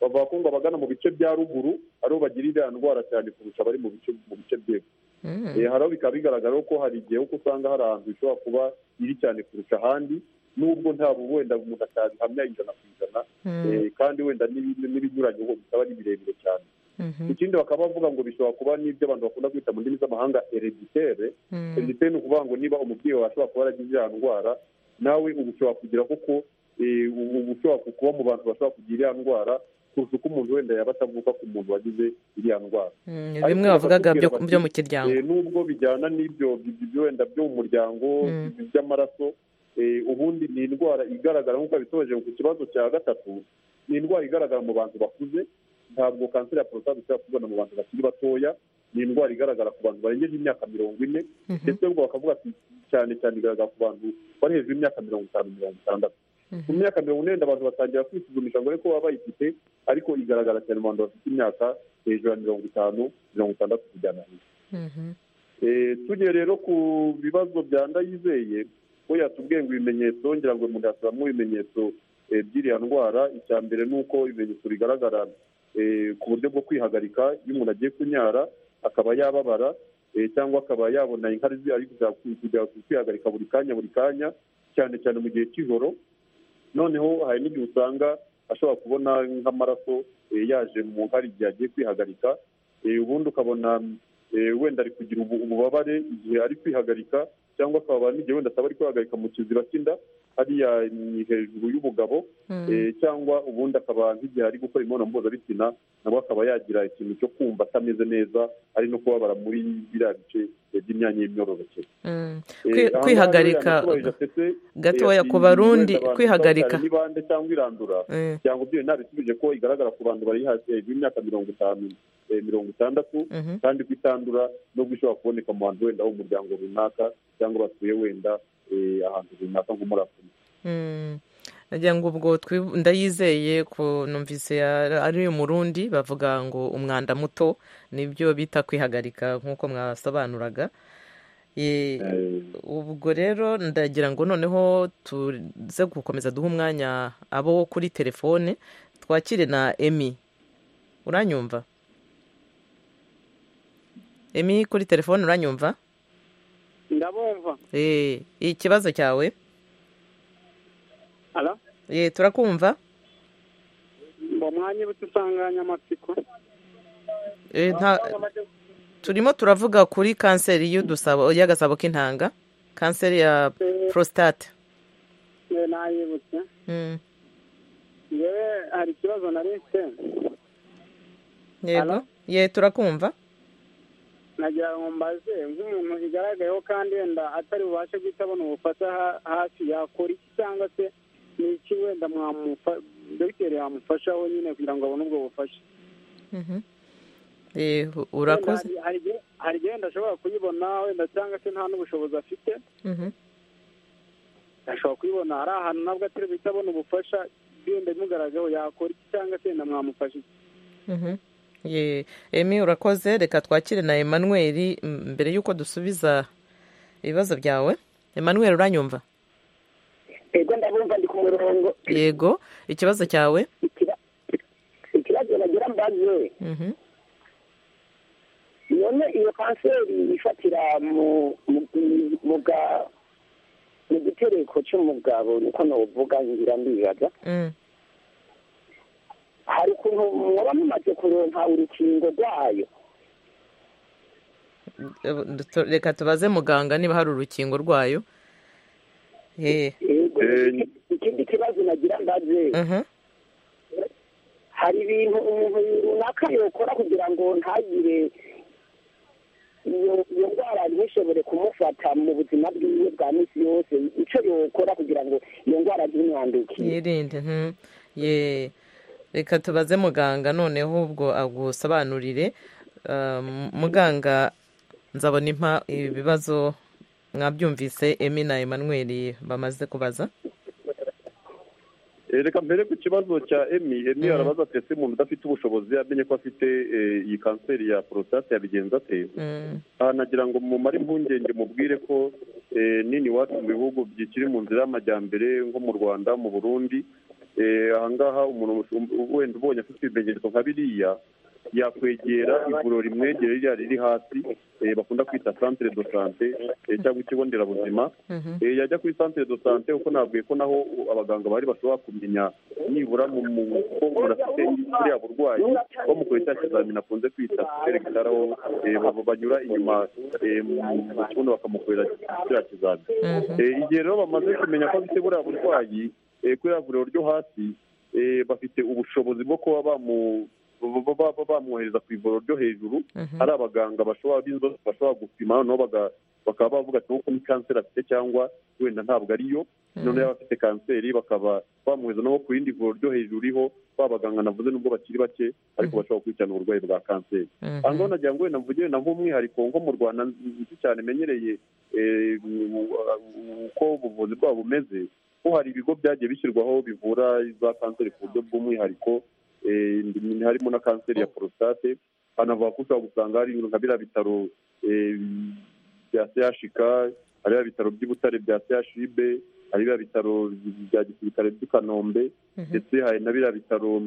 bavuga ko ngo abagana mu bice bya ruguru ariho bagira iriya ndwara cyane kurusha abari mu bice by'epfo hariho bikaba bigaragara ko hari igihe kuko usanga hari ahantu ishobora kuba iri cyane kurusha ahandi nubwo ntabwo wenda umuntu atabihamya ijana ku ijana kandi wenda n'ibinyuranye ubu bikaba ari birebire cyane ikindi bakaba bavuga ngo bishobora kuba n'ibyo abantu bakunda kwita mu ndimi z'amahanga ereditere ereditere ni ukuvuga ngo niba umubyeyi wawe ashobora kuba yaragize iriya ndwara nawe ubu ushobora kugira kuko ubu ushobora kuba mu bantu bashobora kugira iriya ndwara kurusha uko umuntu wenda yaba atavuka ku muntu wagize iriya ndwara bimwe bavugaga byo mu kiryango nubwo bijyana n'ibyo wenda byo mu muryango by'amaraso ubundi ni indwara igaragara nk'uko bitoje ku kibazo cya gatatu ni indwara igaragara mu bantu bakuze ntabwo kanseri ya porositate ishobora kubona mu bantu bakiri batoya ni indwara igaragara ku bantu barengeje imyaka mirongo ine ndetse ubwo bakavuga cyane cyane igaragara ku bantu bari hejuru y'imyaka mirongo itanu mirongo itandatu ku myaka mirongo inani abantu batangira kwisuzumisha ngo ariko baba bayifite ariko igaragara cyane mu bantu bafite imyaka hejuru ya mirongo itanu mirongo itandatu kujyana hejuru tugiye rero ku bibazo bya ndayizeye we yatubwiye ngo ibimenyetso ngira ngo umuntu yasubiramo ibimenyetso by'iriya ndwara icya mbere ni uko ibimenyetso bigaragara ku buryo bwo kwihagarika iyo umuntu agiye kunyara akaba yababara cyangwa akaba yabona inkari ze ari kujya kwihagarika buri kanya buri kanya cyane cyane mu gihe cy'ijoro noneho hari n'igihe usanga ashobora kubona nk'amaraso yaje mu nkari igihe agiye kwihagarika ubundi ukabona wenda ari kugira ububabare igihe ari kwihagarika cyangwa akababara n'igihe wenda ataba ari kwihagarika mu kiziba cy'inda hariya ni hejuru y'ubugabo cyangwa ubundi akaba nk'igihe ari gukora imibonano mpuzabitsina nabwo akaba yagira ikintu cyo kumva atameze neza ari no kubabara muri biriya bice by'imyanya y'imyororokere kwihagarika gatoya ku barundi kwihagarika n'ibande cyangwa irandura cyangwa ibyo ntabisubije ko igaragara ku bantu bari hejuru y'imyaka mirongo itanu mirongo itandatu kandi ko itandura nubwo ishobora kuboneka mu bantu wenda w'umuryango runaka cyangwa batuye wenda ahantu runaka nko muri afurika nagira ngo ubwo ndayizeye numvise ari umurundi bavuga ngo umwanda muto nibyo bita kwihagarika nk'uko mwasobanuraga Eh, ubwo rero ndagira ngo noneho tuze gukomeza duhe umwanya abo kuri telefone twakire na emi uranyumva emi kuri telefone uranyumva ndabumva Eh, ikibazo cyawe ara Eh, turakumva mu mwanya w'udusanganyamatsiko Eh, nta- turimo turavuga kuri kanseri y'udusabo y'agasabo k'intanga kanseri ya prostate yewe nayibutse Mm, yewe hari ikibazo narise yego ye turakumva nagira ngo mbaze nk'umuntu igaragayeho kandi wenda atari bubashe guhita abona ubufasha ha- hafi yakora iki cyangwa se ni iki wenda mwamufa dogiteri yamufashaho nyine kugira ngo abone ubwo bufasha Mhm. Eh, urakoze Wenda hari- hari igihe- hari igihe wenda ashobora kuyibona wenda cyangwa se nta n'ubushobozi afite Mhm. ashobora kuyibona ari ahantu nabwo atari guhita abona ubufasha wenda bimugaragayeho yakora iki cyangwa se wenda mwamufasha iki Mhm. Ye, Emi urakoze reka twakire na Emmanuel m- mbere yuko dusubiza ibibazo byawe Emmanuel uranyumva ego ndabumva ndi ku murongo yego ikibazo cyawe ikibazo nagira mbaze Mhm. none iyo kanseri ifatira mu mu- mu- mu ga- mu gitereko cy'umugabo niko nuvuga ngira ndibaza Mm. hari ukuntu muba mumaze kuronka urukingo rwayo Eh, tu- reka tubaze muganga niba hari urukingo rwayo Eh, Ego, Eh, ikindi kibazo nagira mbaze mhm. hari ibintu umuntu runaka yokora kugira ngo ntagire iyo iyo ndwara ntishobore kumufata mu buzima bwiwe bwa minsi yose icyo yokora kugira ngo iyo ndwara ntimwandukire yirinde mhm. ye reka tubaze muganga noneho ubwo agusobanurire Ah, m- muganga nzabona impa ibibazo mwabyumvise emi na Emmanuel bamaze kubaza Eh, reka mbere ku kibazo cya emi emi Mhm. arabaza ati ese umuntu udafite ubushobozi yamenye ko afite eh, iyi kanseri ya porostate yabigenza ate Mm, aha nagira ngo mumare impungenge mubwire ko eh, nini iwacu mu bihugu bikiri mu nzira y'amajyambere nko mu rwanda mu burundi eh, ahangaha umuntu um- wenda ubonye afite ibimenyetso nka biriya yakwegera ivuriro rimwegere ririya riri hasi eh, bakunda kwita centre de sante eh, cyangwa ikigo nderabuzima mhm. Eh, yajya kuri centre de sante kuko nabwiye ko naho u- abaganga bari bashobora kumenya nibura mu mu- ko umuntu afite buriya burwayi bamukoreye cya kizamini akunze kwita seregitaraho banyura inyuma eh, mu mu kibuno bakamukorera kiriya kizamini Mhm. Eh, igihe rero bamaze kumenya ko afite buriya burwayi eh, kuri ya vuriro ryo hasi eh, bafite ubushobozi bwo kuba bamu- ba- ba- ba- bamwohereza ku ivuriro ryo hejuru Mhm. hari abaganga bashobora b'inzozi bashobora gupima noneho baga- bakaba bavuga ati nk'uko ni kanseri afite cyangwa wenda ntabwo ariyo Mhm. noneho yaba afite kanseri bakaba bamuheza no ku rindi vuriro ryo hejuru iriho ba baganga navuze nubwo bakiri bake ariko Mhm. bashobora gukurikirana uburwayi bwa kanseri Mhm. aha ngaho nagira ngo wenda mvugire na nk'umwihariko nko mu rwanda nzi cyane menyereye eh, uko ubuvuzi bwabo bumeze ko hari ibigo byagiye bishyirwaho bivura za kanseri ku buryo bw'umwihariko eh, ndi- harimo na kanseri ya porostate hanavuga ko ushobora gusanga hari nka biriya bitaro eh, bya chk hari biriya bitaro by'i butare bya chib hari biriya bitaro bya gisirikare by'i kanombe Mhm. ndetse hari na biriya bitaro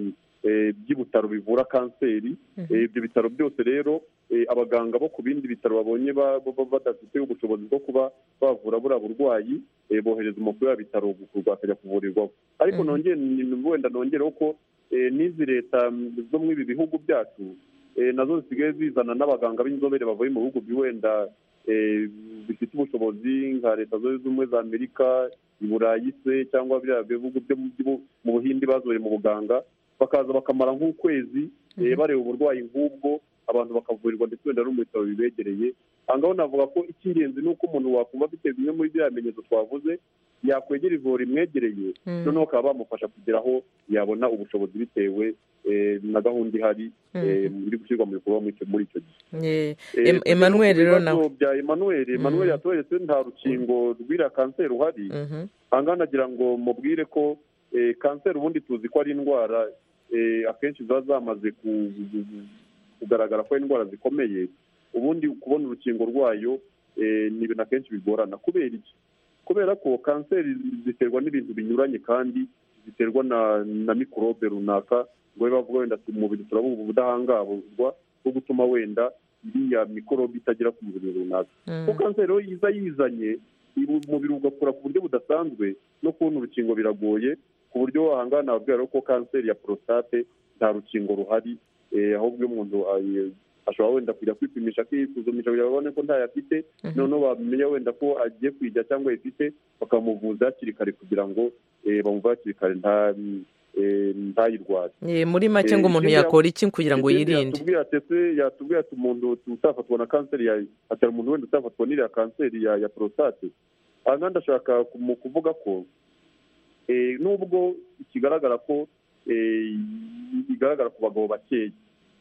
eh, by'ibutaro bivura kanseri Mhm. Eh, ibyo bitaro byose rero eh, abaganga bo ku bindi bitaro babonye ba- ba- ba- badafite ubushobozi bwo kuba bavura buriya burwayi eh, bohereza umukuru wa bitaro gukurwa akajya kuvurirwaho ariko Mhm. nongere ni- wenda nongereho ko eh, n'izi leta zo muri ibi bihugu byacu eh, nazo zisigaye zizana n'abaganga b'inzobere bavuye mu bihugu bi- wenda eh, bifite ubushobozi nka leta zunze ubumwe za amerika i burayi se cyangwa biriya bihugu byo mu- byo mu buhindi bazoye mu buganga bakaza bakamara nk'ukwezi eh, Mhm. bareba uburwayi nk'ubwo abantu bakavurirwa ndetse wenda no mu bitaro bibegereye aha ngaho navuga ko icy'ingenzi ni uko umuntu wakumva afite bimwe muri biriya bimenyetso twavuze yakwegera ivuriro rimwegereye Mhm. noneho bakaba bamufasha kugira aho yabona ubushobozi bitewe eh, na gahunda ihari eh, iri gushyirwa mu bikorwa muri icyo- muri icyo gihe Ye, Eh, Em- Emmanuel ku bibazo rero nawe. bya Emmanuel Emmanuel yatuberetse nta rukingo rw'iriya kanseri uhari Mhm. ahangaha nagira ngo mubwire ko eh, kanseri ubundi tuzi ko ari indwara eh, akenshi ziba zamaze ku- kugaragara ko ari indwara zikomeye ubundi kubona urukingo rwayo ni ibintu akenshi bigorana kubera iki kubera ko kanseri ziterwa n'ibintu binyuranye kandi ziterwa na mikorobe runaka ngo biba wenda umubiri turabona ubudahangarwa bwo gutuma wenda iriya mikorobe itagera ku mubiri runaka ko kanseri rero yiza yizanye umubiri ugakura ku buryo budasanzwe no kubona urukingo biragoye ku buryo wahangana wabwira ko kanseri ya porositate nta rukingo ruhari ahubwo iyo umuntu ashobora wenda kujya kwipimisha akisuzumisha kugira ngo babone ko ntayo afite noneho bamenya wenda ko agiye kwijya cyangwa ayifite bakamuvuza hakiri kare kugira ngo bamuvure hakiri kare ntayirware muri make ngo umuntu yakora iki kugira ngo yirinde yatubwira ati umuntu utafatwa na kanseri atari umuntu wenda utafatwa n'iriya kanseri ya porositate aha ngaha ndashaka kuvuga ko nubwo ikigaragara ko igaragara ku bagabo bakeya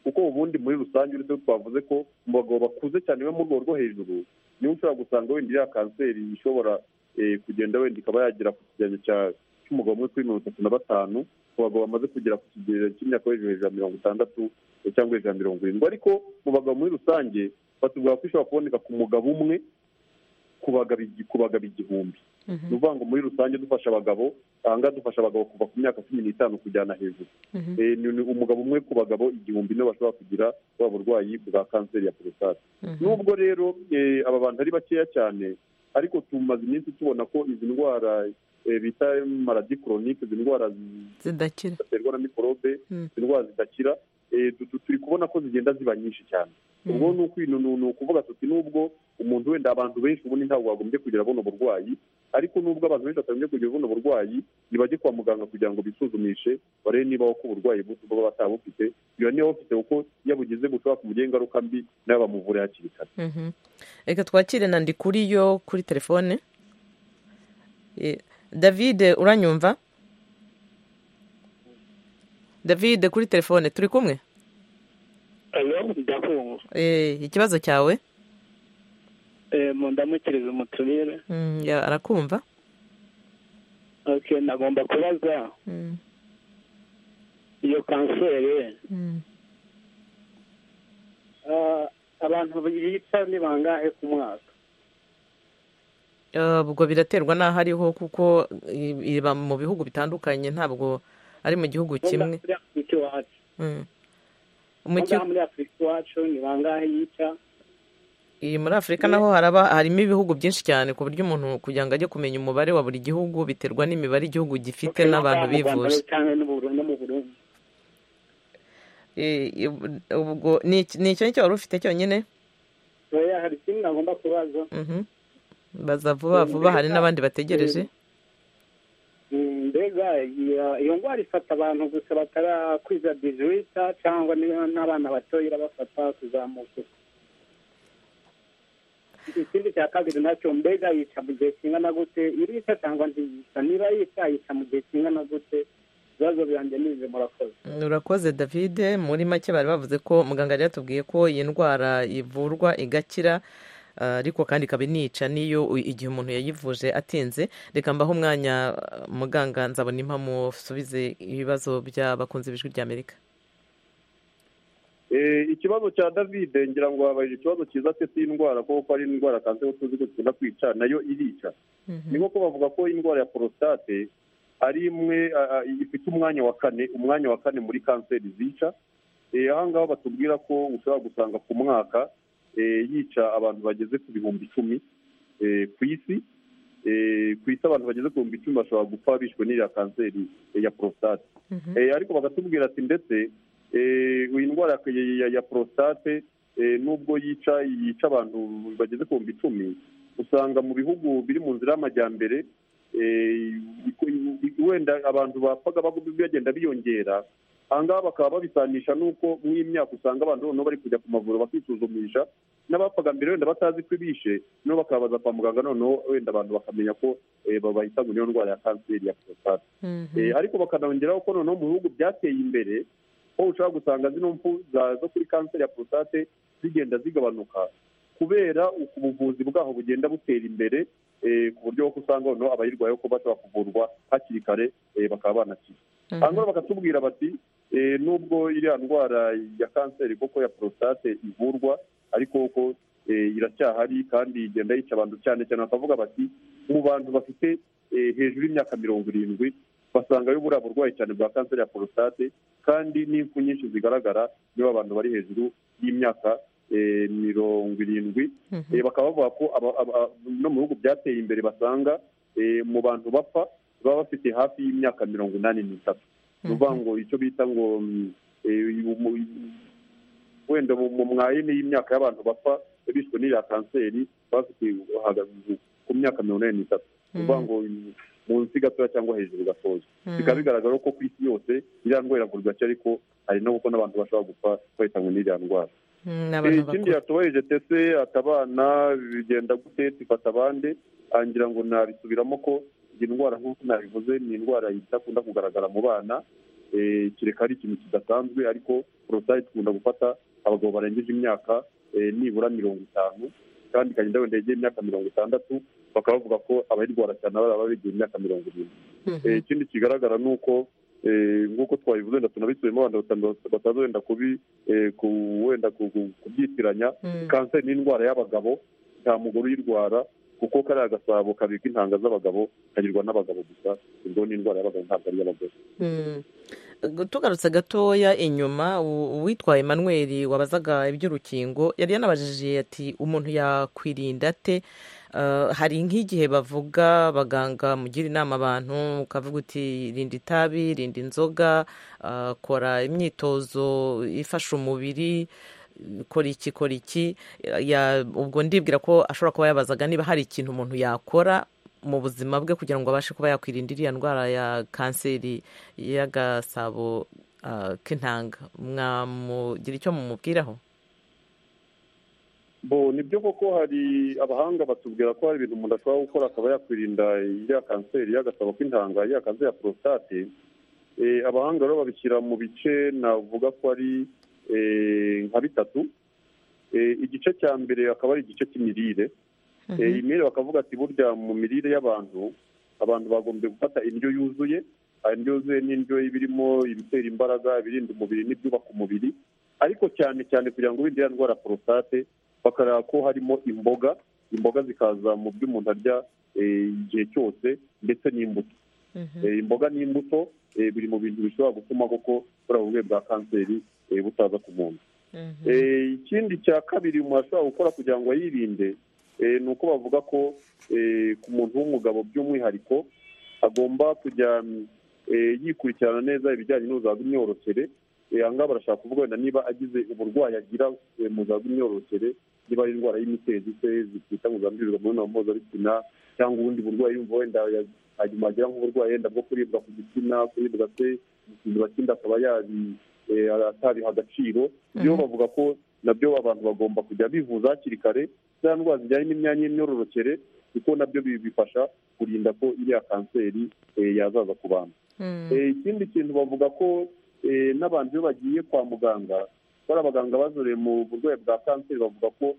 kuko ubundi muri rusange uretse ko twavuze ko mu bagabo bakuze cyane bo mu rwego rwo hejuru niba ushobora gusanga wenda iriya kanseri ishobora kugenda wenda ikaba yagera ku kigereranyo cy'umugabo umwe kuri mirongo itatu na batanu ku bagabo bamaze kugera ku kigero cy'imyaka hejuru hejuru ya mirongo itandatu cyangwa hejuru ya mirongo irindwi ariko mu bagabo muri rusange batubwira ko ishobora kuboneka ku mugabo umwe ku bagabo igihumbi ni ukuvuga ngo muri rusange dufasha abagabo ahangaha dufasha abagabo kuva ku myaka cumi n'itanu kujyana hejuru ni umugabo umwe ku bagabo igihumbi nibo bashobora kugira bwa burwayi bwa kanseri ya porositate nubwo rero aba bantu ari bakeya cyane ariko tumaze iminsi tubona ko izi ndwara bita maradi koronike izi ndwara zidakira ziterwa na mikorobe izi ndwara zidakira turi kubona ko zigenda ziba nyinshi cyane ubwo ni ukuvuga tuti nubwo umuntu wenda abantu benshi ubundi ntabwo bagombye kugira abona uburwayi ariko nubwo abantu benshi batagombye kugira abona uburwayi ntibajye kwa muganga kugira ngo bisuzumishe barebe niba ko uburwayi baba batabufite iyo niba bufite kuko iyo bugize bushobora kumugiraho ingaruka mbi nawe bamuvure hakiri kare reka twakire na kuri yo kuri telefone david uranyumva david kuri telefone turi kumwe ikibazo cyawe mu ndamukirizo mutumire arakumva nagomba kubaza iyo kanseri abantu biyita ni bangahe ku mwaka ubwo biraterwa n'aho ariho kuko iba mu bihugu bitandukanye ntabwo ari mu gihugu kimwe muri afurika iwacu ni bangahe yica iyi muri afurika naho haraba harimo ibihugu byinshi cyane ku buryo umuntu kugira ngo ajye kumenya umubare wa buri gihugu biterwa n'imibare igihugu gifite n'abantu bivuje ni icyo nicyo wari ufite cyonyine hari ikindi nagomba kubaza baza vuba vuba hari n'abandi bategereje mbega iyo ndwara ifata abantu gusa batarakwiza dijuwita cyangwa n'abana batoya irabafata kuzamuka ikindi cya kabiri nacyo mbega yica mu gihe kingana gute irica cyangwa ntiyica niba yica yica mu gihe kingana gute ibibazo birangiye n'ibihe murakoze urakoze david muri make bari bavuze ko muganga yari yatubwiye ko iyi ndwara ivurwa igakira ariko kandi ikaba inica n'iyo igihe umuntu yayivuje atinze reka mbaho umwanya muganga nzabona impamusubize ibibazo by'abakunzi b'ijwi ry'amerika ikibazo cya david ngira ngo wabaye ikibazo cyiza cye cy'indwara kuko ari indwara kanseri tuzi ko zikunda kwica nayo irica ni nko bavuga ko indwara ya porositate ari imwe ifite umwanya wa kane umwanya wa kane muri kanseri zica aha ngaha batubwira ko ushobora gusanga ku mwaka yica abantu bageze ku bihumbi icumi ku isi ku isi abantu bageze ku bihumbi icumi bashobora gupfa bishwe n'iriya kanseri ya porositate ariko bakatubwira ati ndetse iyi ndwara ya porositate nubwo yica yica abantu bageze ku bihumbi icumi usanga mu bihugu biri mu nzira y'amajyambere wenda abantu bapfaga bagenda biyongera aha ngaha bakaba babisanisha n'uko mw'imyaka usanga abantu noneho bari kujya ku mavuriro bakisuzumisha n'abapfaga mbere wenda batazi ko ibishe noneho bakabaza kwa muganga noneho wenda abantu bakamenya ko bahitamo iyo ndwara ya kanseri ya porositate ariko bakanongeraho ko noneho mu bihugu byateye imbere aho ushobora gusanga zino mfu zo kuri kanseri ya porositate zigenda zigabanuka kubera ubuvuzi bwaho bugenda butera imbere ku buryo bwo usanga noneho abayirwaye ko bashobora kuvurwa hakiri kare bakaba banakira hanyuma bakatubwira bati nubwo iriya ndwara ya kanseri koko ya porositate ivurwa ariko ko iracyahari kandi igenda yica abantu cyane cyane bakavuga bati mu bantu bafite hejuru y'imyaka mirongo irindwi basangayo buriya burwayi cyane bwa kanseri ya porostate kandi n'impfu nyinshi zigaragara niba abantu bari hejuru y'imyaka mirongo irindwi bakaba bavuga ko no mu bihugu byateye imbere basanga mu bantu bapfa baba bafite hafi y'imyaka mirongo inani n'itatu ni ukuvuga ngo icyo bita ngo wenda mu mwayene y'imyaka y'abantu bapfa bishwe n'iriya kanseri bafite ku myaka mirongo inani n'itatu ni ukuvuga ngo munsi gatoya cyangwa hejuru gatoya bikaba bigaragara ko ku isi yose iriya ndwara iravurwa cyane ariko hari no kuko n'abantu bashobora gupfa bahitanywe n'iriya ndwara ikindi yatubaheje tese atabana bigenda gute tifata abandi angira ngo nabisubiramo ko iyi ndwara nk'uko nabivuze ni indwara idakunda kugaragara mu bana kereka ari ikintu kidasanzwe ariko porotayi ikunda gufata abagabo barengeje imyaka nibura mirongo itanu kandi ikagenda wenda yegeye imyaka mirongo itandatu bakaba bavuga ko abayirwara cyane baba begeye imyaka mirongo irindwi ikindi kigaragara ni uko nk'uko twabivuze wenda tunabisubiyemo abantu bataza wenda kubi wenda kubyitiranya kanseri ni indwara y'abagabo nta mugore uyirwara kuko kariya gasabo kabika intanga z'abagabo kagirwa n'abagabo gusa ubwo ni indwara y'abagabo ntabwo ari iy'abagore tugarutse gatoya inyuma uwitwa Emmanuel wabazaga iby'urukingo yari yanabajije ati umuntu yakwirinda ate hari nk'igihe bavuga baganga mugira inama abantu ukavuga uti rinda itabi rinda inzoga kora imyitozo ifasha umubiri kora iki kora iki ubwo ndibwira ko ashobora kuba yabazaga niba hari ikintu umuntu yakora mu buzima bwe kugira ngo abashe kuba yakwirinda iriya ndwara ya kanseri y'agasabo k'intanga mwamugira icyo mumubwiraho bo nibyo koko hari abahanga batubwira ko hari ibintu umuntu ashobora gukora akaba yakwirinda iriya kanseri y'agasabo k'intanga iriya kanseri ya porositate abahanga rero babishyira mu bice navuga ko ari nka bitatu igice cya mbere akaba ari igice cy'imirire iyi mirire bakavuga ati burya mu mirire y'abantu abantu bagombye gufata indyo yuzuye indyo yuzuye ni indyo ibirimo ibitera imbaraga ibirinda umubiri n'ibyubaka umubiri ariko cyane cyane kugira ngo birinde ndwara porostate bakareba ko harimo imboga imboga zikaza mu byo umuntu arya igihe cyose ndetse n'imbuto imboga n'imbuto biri mu bintu bishobora gutuma koko buriya burwayi bwa kanseri butaza ku muntu ikindi cya kabiri umuntu ashobora gukora kugira ngo yirinde ni uko bavuga ko ku muntu w'umugabo by'umwihariko agomba kujya yikurikirana neza ibijyanye n'ubuzima bw'imyororokere aha ngaha barashaka kuvuga wenda niba agize uburwayi agira mu buzima bw'imyororokere niba ari indwara y'imitezi se zitwita ngo zandurirwa mu mibonano mpuzabitsina cyangwa ubundi burwayi yumva wenda hanyuma agira nk'uburwayi wenda bwo kuribwa ku gitsina kuribwa se igisimba kindi akaba atabiha agaciro ibyo bavuga ko nabyo abantu bagomba kujya bivuza hakiri kare za ndwara zijyanye n'imyanya y'imyororokere kuko nabyo bifasha kurinda ko iriya kanseri yazaza ku bantu ikindi kintu bavuga ko n'abantu iyo bagiye kwa muganga bari abaganga bazoreye mu burwayi bwa kanseri bavuga ko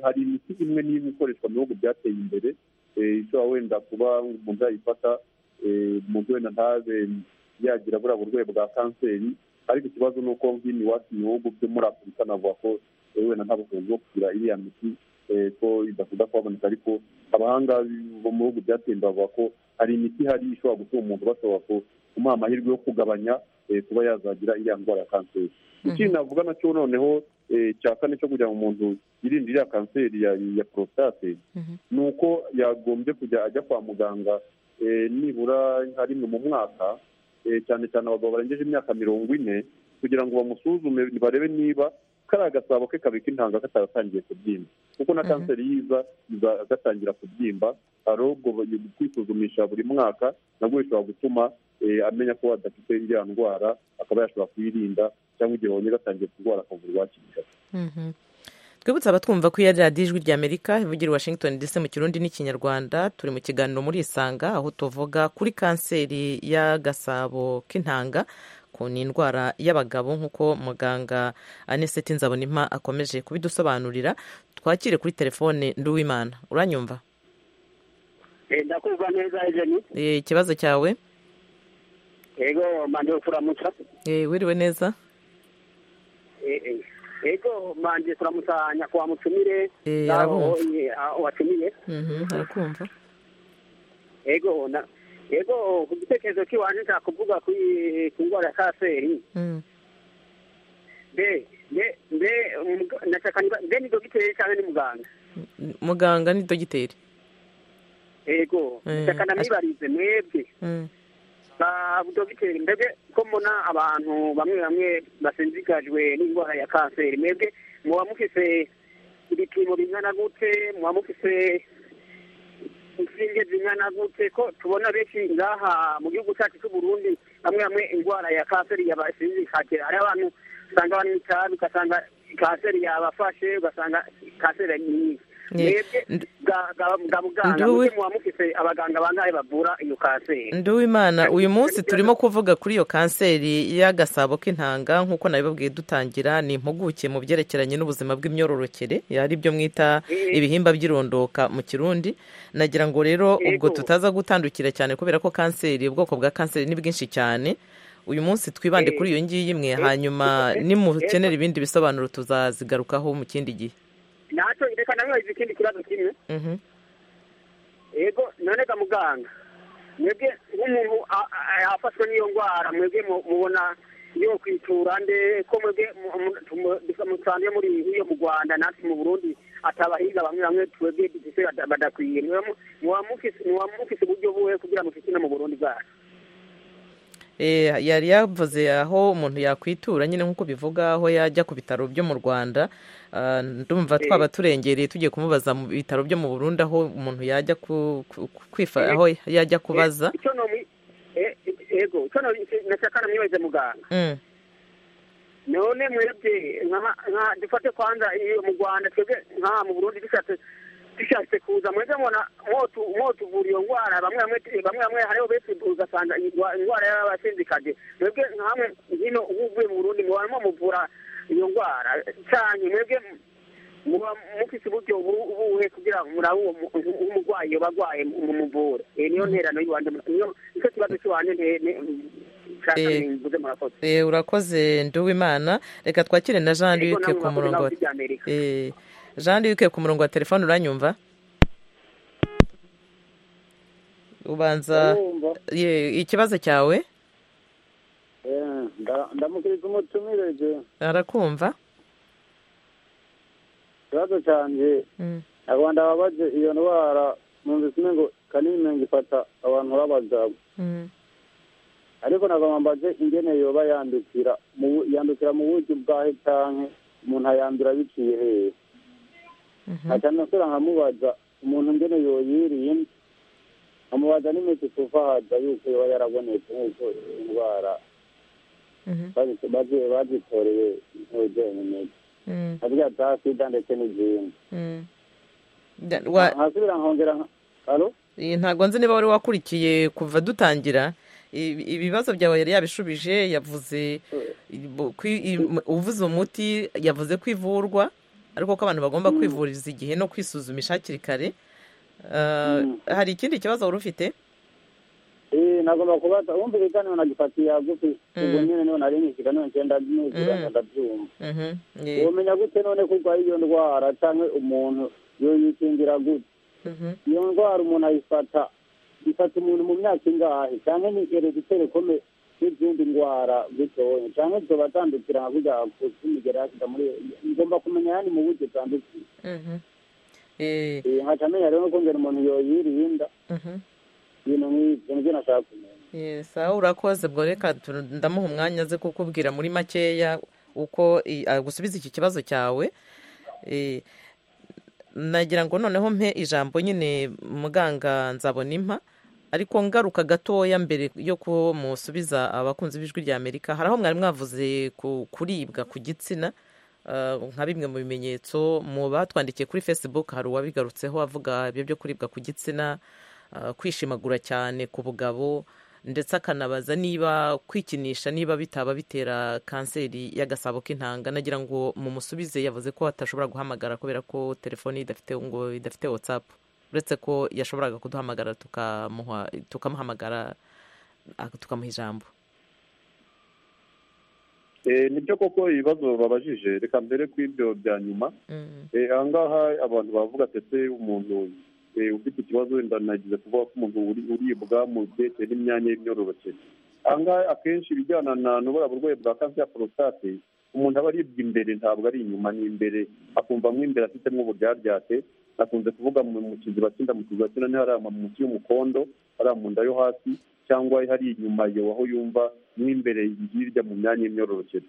hari imiti imwe n'imwe ikoreshwa mu bihugu byateye imbere ishobora wenda kuba umuntu yayifata umuntu wenda ntabe yagira buriya burwayi bwa kanseri ariko ikibazo ni uko nk'ino iwacu mu bihugu byo muri afurika navuga ko wenda nta bushobozi bwo kugira iriya miti ko idakunda kuhaboneka ariko abahanga bo mu bihugu byatemba bavuga ko hari imiti ihari ishobora gutuma umuntu bashobora kumuha amahirwe yo kugabanya kuba yazagira iriya ndwara ya kanseri ikindi navuga nacyo noneho cya kane cyo kugira ngo umuntu yirinde iriya kanseri ya porositate ni uko yagombye kujya ajya kwa muganga nibura nka rimwe mu mwaka cyane cyane abagabo barengeje imyaka mirongo ine kugira ngo bamusuzume barebe niba kariya gasabo ke kabika intanga kataratangiye kubyimba kuko na kanseri yiza gatangira kubyimba hari ubwo kwisuzumisha buri mwaka nabwo bishobora gutuma amenya ko adafite iriya ndwara akaba yashobora kuyirinda cyangwa igihe babonye gatangiye kurwara akavurwa hakiri kare twibutsa abatwumva ko iyo ari radiyo ijwi ry'amerika ivugira washington ndetse mu kirundi n'ikinyarwanda turi mu kiganiro muri isanga aho tuvuga kuri kanseri y'agasabo k'intanga ku ni indwara y'abagabo nk'uko muganga aniseti nzabonima akomeje kubidusobanurira twakire kuri telefone nduwimana uranyumva ndakumva neza ejeni ikibazo cyawe yego mande kuramutsa wiriwe neza ego manje turamusanya kwa mutumire Eh, naho arabumva. eh, aho watumiye Mhm, arakumva ego na ego ku gitekerezo kiwanje nshaka kuvuga ku ku ndwara ya kanseri Mm. mbe mbe mbe umug- nashaka niba- mbe ni dogiteri cyangwa ni muganga muganga ni dogiteri ego Eh, nshaka namwibarize mwebwe Mm. ba dogiteri mbebwe ko mbona abantu bamwe bamwe basinzikajwe n'indwara ya kanseri mwebwe muba mufise ibipimo bingana gute muba mufise inshinge zingana gute ko tubona benshi ngaha mu gihugu cyacu cy'u Burundi bamwe bamwe indwara ya kanseri yabasinzikaje hari abantu usanga banywa itabi ugasanga kanseri yabafashe ugasanga kanseri ni nyinshi Ye- mwebwe bwa- bwa- bwa muganga Nduwe- mwebwe muba mufise abaganga bangahe bavura iyo kanseri nduwimana uyu munsi turimo kuvuga kuri iyo kanseri y'agasabo k'intanga nk'uko nabibabwiye dutangira ni impuguke mu byerekeranye n'ubuzima bw'imyororokere ari byo mwita ibihimba by'irondoka mu kirundi nagira ngo rero ubwo Yego. tutaza gutandukira cyane kubera ko kanseri ubwoko bwa kanseri ni bwinshi cyane uyu munsi twibande Eh, kuri iyo ngiyi imwe eh, hanyuma eh, nimukenera ibindi bisobanuro tuzazigarukaho mu kindi gihe nacyo reka nabibaze ikindi kibazo kimwe Mhm. yego none ga muganga mwebwe nk'umuntu a- a- afashwe n'iyo ndwara mwebwe mu- mubona yo kwitura nde ko mwebwe mu- mu- tumu- dusa- musanze muri iyo mu rwanda natwe mu burundi atabahinga bamwe bamwe twebwe dufise bada- badakwiye Muba mu- muba mufise- muba mufise uburyo buhe kugira mufise no mu burundi bwacu Eh, yari yavuze aho umuntu yakwitura nyine nk'uko bivuga aho yajya ku bitaro byo mu rwanda Ah, ndumva Eh. twaba turengereye tugiye kumubaza mu bitaro byo mu burundi aho umuntu yajya ku- ku- ku- kwifa aho yajya kubaza Eh, ico nomwi- eh, yego ico nomwi- nashaka namwibaze muganga Mm. none mwebwe nka- nka- dufate kwanza iyo mu rwanda twebwe nka mu burundi dushatse dushatse kuza mwebwe mubona mwotu mwotuvura iyo ndwara bamwe bamwe bamwe bamwe hariho benshi ugasanga iyi ndwa- indwara y'abasinzikaje mwebwe nkamwe hino ubu uvuye mu burundi muba muvura iyo ndwara cyane mwebwe muba mufise uburyo bu- buhe kugira ngo murabe uwo mu- uwo umurwayi yoba arwaye mumuvure Eh, niyo nterano y'iwanje niyo nicyo kibazo cy'iwanje nte- nte- nshaka Eh, mvuze murakoze Eh, urakoze nduwimana reka twakire na jean Ego, luc namwe ku murakoze, murongo wa nawe iby'Amerika. Eh, jean luc ku murongo wa telefone uranyumva ubanza Ndabumva. Ye, ikibazo cyawe Eh, nda- ndamukiriza umutumirije arakumva ikibazo cyanjye Mm. abantu babaje iyo ndwara numvise umengo ngo kanimenga ifata abantu b'abagabo Mm. ariko nagomba mbaze ingene yoba yandukira mu bu- yandukira mu buryo bwahe canke umuntu ayandura biciye hehe nkaca nasubira nkamubaza umuntu ingene yoyirinda nkamubaza n'imiti tuvahaja yuko yoba yarabonetse nk'uko indwara bazi- bazi- bazitoreye nk'ubugenyi imiti Mm. nkavuga za sida ndetse n'izindi Mm. Da- wa- nkasubira nkongera nka- alo Eh, ntabwo nzi niba wari wakurikiye kuva dutangira Ibi- ibibazo byawe yari yabishubije yavuze bu- kwi- i- m- uvuze umuti yavuze ko ivurwa ariko ko abantu bagomba kwivuriza igihe no kwisuzumisha hakiri kare Ah, hari ikindi kibazo wari ufite Eh, nagomba kubaza wumvikane unagifatiye hagufi ubwo nyine niyo narinishika niyo ngenda Mm. nuzirana ndabyumva Mhm, ye. womenya gute none ko urwaye iyo ndwara canke umuntu yoyikingira gute Mhm. iyo ndwara umuntu ayifata ifata umuntu mu myaka ingahe canke ni herediteri kome n'izindi ndwara gitoya canke zobatandukira nka kurya kutimigera yashika muri ngomba kumenya yani mu buryo bwandukira Mhm. Eh, Eh, nkaca menya rero nukongera umuntu yoyirinda mhm. ibintu nk'ivyo nivyo nashaka kumenya Ye, sawa urakoze bwo reka tu- ndamuha umwanya aze kukubwira muri makeya uko i- agusubiza iki kibazo cyawe Eh, nagira ngo noneho mpe ijambo nyine muganga nzabona impa ariko ngaruka gatoya mbere yo kumusubiza abakunzi b'ijwi rya amerika hari aho mwari mwavuze ku kuribwa ku gitsina ah, nka bimwe mu bimenyetso mu batwandikiye kuri facebook hari uwabigarutseho avuga ibyo byo kuribwa ku gitsina ah, kwishimagura cyane ku bugabo ndetse akanabaza niba kwikinisha niba bitaba bitera kanseri y'agasabo k'intanga nagira ngo mumusubize yavuze ko atashobora guhamagara kubera ko telefone ye idafite ngo idafite whatsapp uretse ko yashoboraga kuduhamagara tukamuha tukamuhamagara ah, tukamuha ijambo nibyo koko ibibazo babajije reka mbere ku ibyo bya nyuma aha ngaha abantu bavuga ese umuntu eh, ufite ikibazo wenda nagize kuvuga ko umuntu uri- uribwa mu byerekeye n'imyanya y'imyororokere aha ngaha akenshi ibijyana na n'ubura burwayi bwa kanseri ya porositate umuntu aba aribwa imbere ntabwo ari inyuma ni imbere akumva mo imbere afitemo uburyaryate akunze kuvuga mu mu kiziba cy'inda mu kiziba cy'inda niho hari ama- munsi y'umukondo hari mu nda yo hasi cyangwa hari inyuma iyo aho yumva mo imbere hirya mu myanya y'imyororokere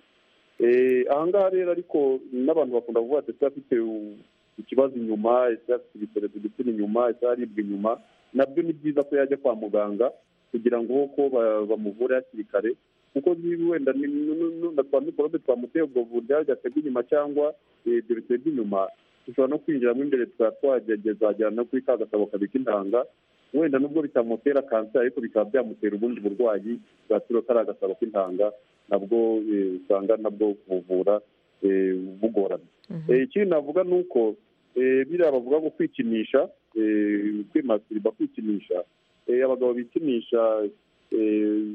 Eh, aha ngaha rero ariko n'abantu bakunda kuvuga ati afite u- ikibazo inyuma ese afite ibiterezo igitsina inyuma ese aribwa inyuma nabyo ni byiza ko yajya kwa muganga kugira ngo ko ba- bamuvure hakiri kare kuko niba wenda ni- nu- nu- nu- na twa mikorobe twamuteye ubwo buryaryate bw'inyuma cyangwa eh, ibyo biteye by'inyuma dushobora no kwinjiramo imbere tukaba twagezagera no kuri ka gasabo kabika intanga wenda nubwo bitamutera kanseri ariko bikaba byamutera ubundi burwayi bwa tiro kari agasabo k'intanga nabwo eh, usanga nabwo kubuvura eh, bugorana Eh, ikindi navuga ni uko eh, biriya bavuga ngo kwikinisha eh, kwimatirwa kwikinisha Eh, abagabo bikinisha eh,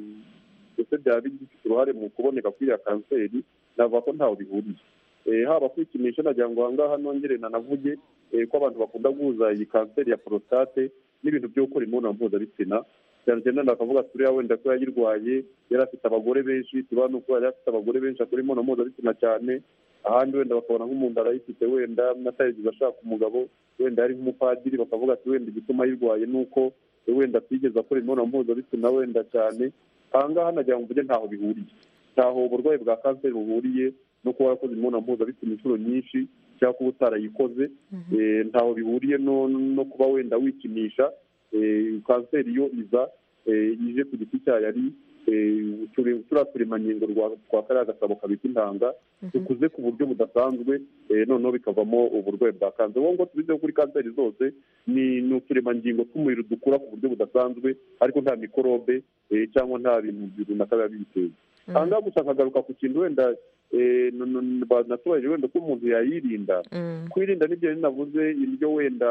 ndetse byaba bigifite uruhare mu kuboneka kw'iriya kanseri navuga ko ntaho bihuriye Eh, haba kwikinisha nagira ngo ahangaha nongere nanavuge eh, ko abantu bakunda guhuza iyi kanseri ya porositate n'ibintu byo gukora imibonano mpuzabitsina cyane cyane nakavuga ati uriya wenda ko yayirwaye yari afite abagore benshi tuba ni uko yari afite abagore benshi akora imibonano mpuzabitsina cyane ahandi wenda bakabona nk'umuntu arayifite wenda atayigeze ashaka umugabo wenda yari nk'umupadiri bakavuga ati wenda igituma ayirwaye ni uko wenda atigeze akora imibonano mpuzabitsina wenda cyane aha ngaha nagira ngo mvuge ntaho bihuriye ntaho uburwayi bwa kanseri buhuriye no kuba warakoze imibonano mpuzabitsina inshuro nyinshi cyangwa kuba utarayikoze Eh, ntaho bihuriye no no kuba wenda wikinisha Eh, kanseri yo iza eh, ije ku giti cyayo ari eh, turi- turiya turemangingo rwa- twa kariya gasabo kabika intanga dukuze ku buryo budasanzwe eh, noneho bikavamo uburwayi bwa kanseri wowe ngo tubizeho kuri kanseri zose ni ni uturemangingo tw'umuriro dukura ku buryo budasanzwe ariko nta mikorobe eh, cyangwa nta bintu runaka biba biyiteye aha ngaha gusa nkagaruka ku kintu wenda eh, nu- nu- ba- natubajije wenda ko umuntu yayirinda kwirinda n'ibyo rero navuze indyo wenda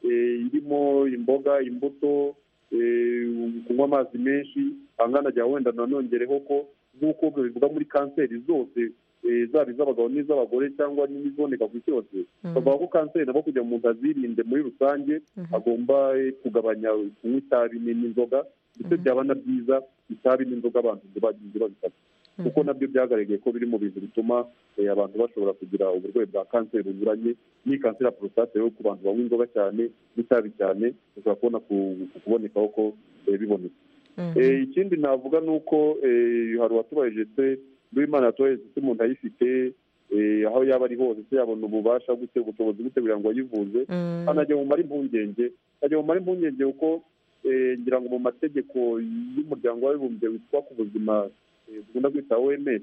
eh, irimo imboga imbuto eh, kunywa amazi menshi angana jya wenda nanongereho ko nk'uko bivuga muri kanseri zose eh, zaba iz'abagabo n'iz'abagore cyangwa n'iziboneka ku isi yose bavuga ko kanseri nabo kugira ngo umuntu azirinde muri rusange agomba eh, kugabanya kunywa itabi ni- n'inzoga ndetse byaba na byiza itabi n'inzoga abantu ntibagize babifata kuko nabyo byagaragaye ko biri mu bintu bituma eh, abantu bashobora kugira uburwayi bwa kanseri bunyuranye n'iyi kanseri ya porositate rero ku bantu banywa inzoga cyane n'itabi cyane ushobora kubona ku- ku kubonekaho ko eh, bibonetse Eh, ikindi navuga ni uko eh, hari uwatubaje se n'uwimana yatubaje se umuntu ayifite eh, aho yaba ari hose se yabona ububasha gute ubushobozi gute kugira ngo ayivuze anagira mumara impungenge nagira mumara impungenge kuko eh, ngira ngo mu mategeko y'umuryango w'abibumbye witwa ku buzima eh, dukunda kwita oms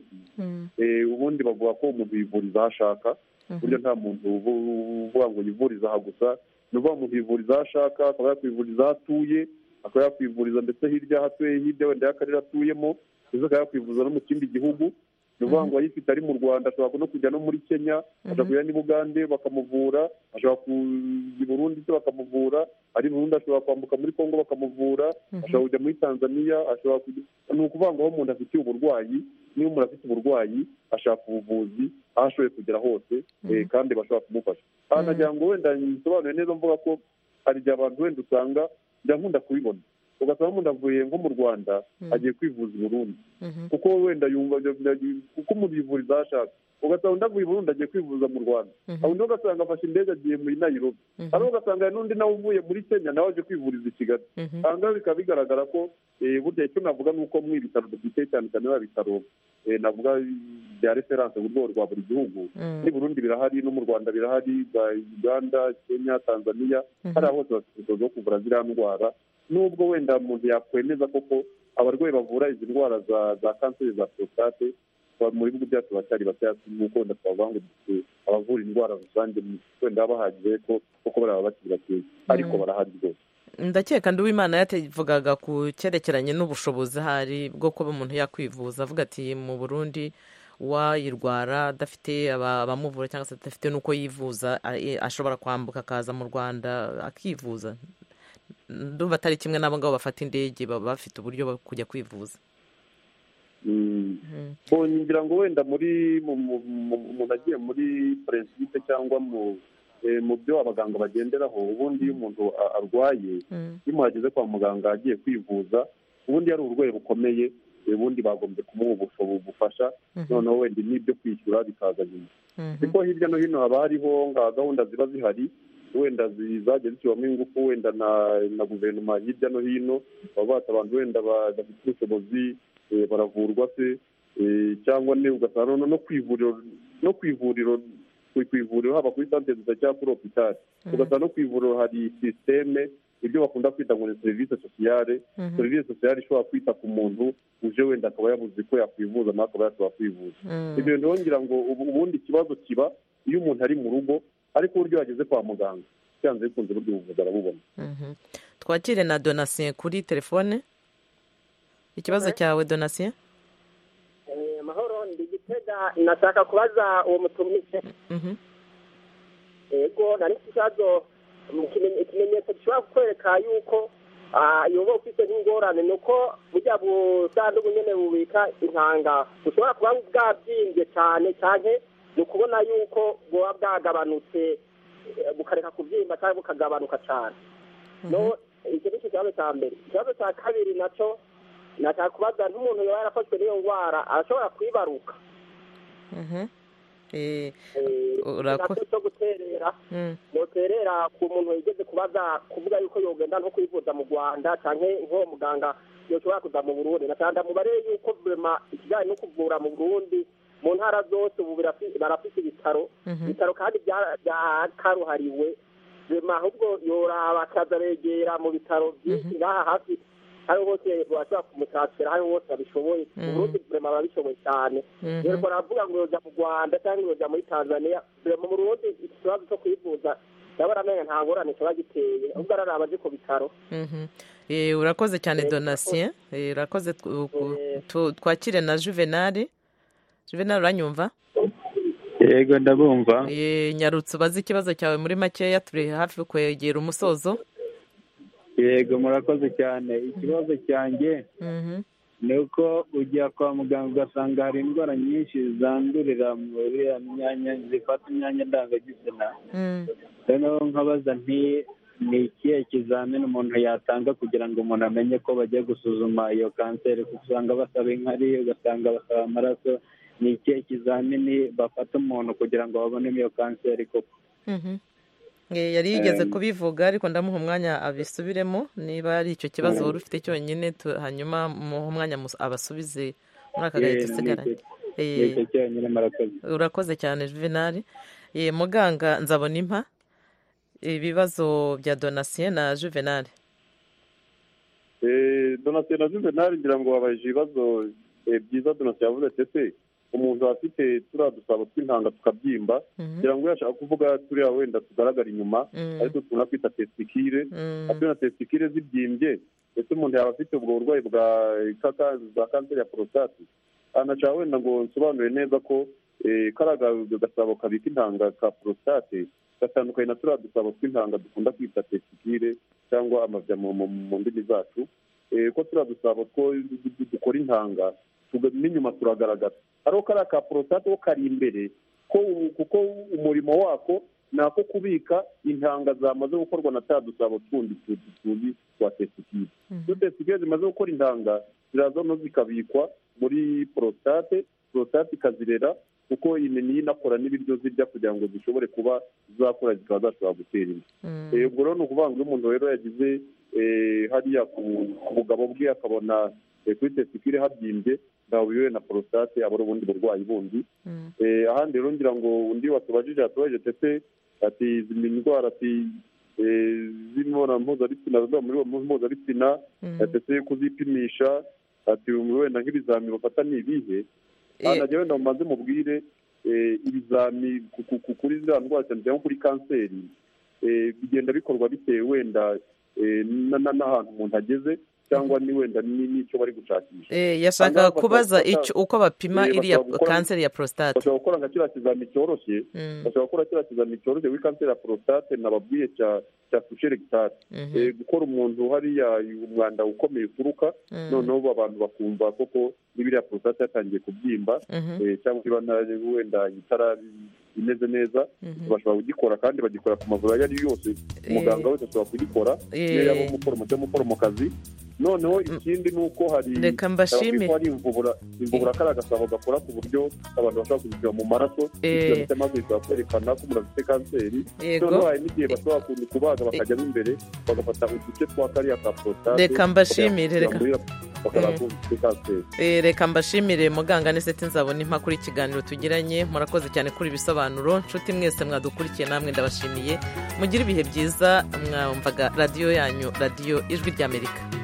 Eh, ubundi bavuga ko umuntu yivuriza aho ashaka ku buryo nta muntu ubu- uvuga ngo yivuriza aha gusa ni ukuvuga umuntu yivuriza aho ashaka akaba yakwivuriza aho atuye akaba yakwivuriza ndetse hirya aho atuye hirya wenda y'akarere atuyemo ndetse akaba yakwivuriza no mu kindi gihugu ni ukuvuga ngo ayifite ari mu rwanda ashobora no kujya no muri kenya ashobora kujya n'i bugande bakamuvura ashobora kujya i burundi se bakamuvura ari i burundi ashobora kwambuka muri kongo bakamuvura ashobora kujya muri tanzania ashobora kujya ni ukuvuga ngo aho umuntu afitiye uburwayi niba umuntu afite uburwayi ashaka ubuvuzi aho ashoboye kugera hose eh, kandi bashobora kumufasha aha nagira ngo wenda nsobanuye neza mvuga ko hari igihe abantu wenda usanga njya nkunda kubibona ugasanga umuntu avuye nko mu rwanda agiye kwivuza i burundi kuko wenda yumva kuko umuntu yivuriza aho ashaka ugasanga undi avuye i burundi agiye kwivuza mu rwanda aho undi ugasanga afashe indege agiye muri nayirobi hari ugasanga hari n'undi nawe uvuye muri kenya nawe aje kwivuriza i kigali aha ngaha bikaba bigaragara ko eh, burya icyo navuga ni uko mu ibitaro dufite cyane cyane ba bitaro eh, navuga bya referanse ku rwego rwa buri gihugu n'i burundi birahari no mu rwanda birahari bwa uganda kenya tanzania hariya hose bafite ubushobozi bwo kuvura ziriya ndwara nubwo wenda umuntu yakwemeza koko abarwayi bavura izi ndwara za za kanseri za porositate ba- mu bihugu byacu baracyari bakeya nk'uko wenda twavuga ngo dufite abavura indwara rusange wenda bahagije ko kuko bariya bakiri bakeya ariko barahari rwose ndakeka ndi uwimana yavugaga ku cyerekeranye n'ubushobozi ahari bwo kuba umuntu yakwivuza avuga ati mu burundi uwayirwara adafite aba- abamuvura cyangwa se adafite n'uko yivuza a- e- ashobora kwambuka akaza mu rwanda akivuza ndumva atari kimwe n'abo ngabo bafata indege baba bafite uburyo bwo kujya kwivuza ngira ngo wenda muri umuntu agiye muri perezida cyangwa mu byo abaganga bagenderaho ubundi iyo umuntu arwaye iyo umuntu ageze kwa muganga agiye kwivuza ubundi ari uburwayi bukomeye ubundi bagombye kumuha ubushobozi bufasha noneho wenda n'ibyo kwishyura bikaza nyuma kuko hirya no hino haba hariho nka gahunda ziba zihari wenda zajya zishyirwamo ingufu wenda na guverinoma hirya no hino baba bata abantu wenda badafite ubushobozi baravurwa se cyangwa ugasanga no ku ivuriro no ku ivuriro ku ivuriro haba kuri santere gusa cyangwa kuri hopitali ugasanga no ku ivuriro hari sisiteme ibyo bakunda kwita ngo ni serivisi sosiyale serivisi sosiyale ishobora kwita ku muntu uje wenda akaba yabuze ko yakwivuza nawe akaba yashobora kwivuza ibyo bintu ngira ngo ubundi ikibazo kiba iyo umuntu ari mu rugo ariko uburyo yageze kwa muganga byanze bikunze uburyo buvuzi arabubona twakire na donasiyo kuri telefone ikibazo cyawe donasiyo amahoro ndi gitega nashaka kubaza uwo mutumije yego nari ikibazo ikimenyetso gishobora kukwereka yuko uba ufite nk'ingorane ni uko bujya busanduku nyine bubika intanga bushobora kuba bwabyimbye cyane cyane ni ukubona yuko buba bwagabanutse bukareka kubyimba cyangwa bukagabanuka cyane icyo ni ikibazo cya mbere ikibazo cya kabiri nacyo nashaka kubaza nk'umuntu yaba yarafashwe n'iyo ndwara arashobora kwibaruka nacyo cyo guterera noterera ku muntu yigeze kubaza kuvuga yuko yogenda nko kwivuza mu rwanda cyangwa nk'uwo muganga yoshobora kuza mu burundi nashaka mubarebe yuko burema ikijyanye no kuvura mu burundi mu ntara zose ubu barafite ibitaro ibitaro kandi byakaruhariwe burema ahubwo yoraba akazabegera mu bitaro byinshi ngaha hafi hari hose bashobora kumutakira hari hose babishoboye uburundi burema babishoboye cyane rero baravuga ngo yoja mu rwanda cyangwa yoja muri tanzania burema mu burundi ikibazo cyo kwivuza ndabona amenya nta ngorane kiba giteye ahubwo araraba aje ku bitaro urakoze cyane donasiyo urakoze twakire na juvenali juvenali uranyumva yego ndabumva nyarutse ubaze ikibazo cyawe muri makeya turi hafi kwegera umusozo yego murakoze cyane ikibazo cyanjye ni uko ujya kwa muganga ugasanga hari indwara nyinshi zandurira muri iriya myanya zifata imyanya ndangagitsina noneho nkabaza nti ni ikihe kizamini umuntu yatanga kugira ngo umuntu amenye ko bagiye gusuzuma iyo kanseri kuko usanga basaba inkari ugasanga basaba amaraso ni ikihe kizamini bafata umuntu kugira ngo babonemo iyo kanseri koko yari yigeze kubivuga ariko ndamuha umwanya abisubiremo niba ari icyo kibazo wari ufite cyonyine hanyuma muha umwanya abasubize muri aka gahe dusigaranye urakoze cyane juvenali muganga nzabona impa ibibazo bya donasiyo na juvenali donasiyo na juvenali ngira ngo wabaye ibibazo byiza donasiyo yavuze ndetse umuntu afite turiya dusabo tw'intanga tukabyimba kugira ngo yashaka kuvuga turiya wenda tugaragara inyuma ariko tubona kwita tesitikire afite na tesitikire zibyimbye ndetse umuntu yaba afite ubwo burwayi bwa za kanseri ya porositati anashaka wenda ngo nsobanure neza ko karaga gasabo kabika intanga ka porositate gatandukanye na turiya dusabo tw'intanga dukunda kwita tesitikire cyangwa amabya mu ndimi zacu ko turiya dusabo two dukora intanga n'inyuma turagaragaza ari kariya ka porositate ko kari imbere kuko umurimo wako ni ako kubika intanga zamaze gukorwa na ta dusabo tundi tuzi twa tesitikire iyo tesitikire zimaze gukora intanga ziraza no zikabikwa muri porositate porositate ikazirera kuko imini inakora n'ibiryo zirya kugira ngo zishobore kuba zakura zikaba zashobora gutera inda ubwo rero ni ukuvuga ngo iyo umuntu rero yagize hariya ku bugabo bwe akabona kuri tesitikire habyimbye ntawe biriwe na porositate aba ari ubundi burwayi bundi ahandi rero ngira ngo undi watubajije yatubajije tese ati zimwe indwara ati z'imibonano mpuzabitsina ziba muri mpuzabitsina tese kuzipimisha ati wenda nk'ibizami bafata ni ibihe ntajya wenda mubanze mubwire ibizami kuri ziriya ndwara cyane cyane kuri kanseri bigenda bikorwa bitewe wenda n'ahantu umuntu ageze cyangwa ni wenda n'icyo bari gushakisha yashaka kubaza uko bapima iriya kanseri ya porositate bashobora gukora nka kiriya kizami cyoroshye bashobora gukora kiriya kizami cyoroshye kuri kanseri ya porositate nababwiye cya tusheri gitari gukora umuntu hariya umwanda ukomeye uturuka noneho abantu bakumva koko niba iriya porositate yatangiye kubyimba cyangwa niba wenda itarari imeze neza bashobora kugikora kandi bagikora ku mavuriro ayo ari yo yose umuganga wese ashobora kugikora iyo yaba umuforomo cyangwa umuforomokazi noneho ikindi ni uko hari reka mbashime hari imvubura imvubura kari agasabo gakora ku buryo abantu bashobora kuzishyira mu maraso bityo maze bishobora kwerekana ko umuntu afite kanseri noneho hari n'igihe bashobora kubaga bakajyamo imbere bagafata uduce twa kariya ka porositate reka mbashimire reka reka mbashimire muganga n'iseti nzabona impapuro ikiganiro tugiranye murakoze cyane kuri ibisobanuro nshuti mwese mwadukurikiye namwe ndabashimiye mugire ibihe byiza mwamvaga radiyo yanyu radiyo ijwi ry'amerika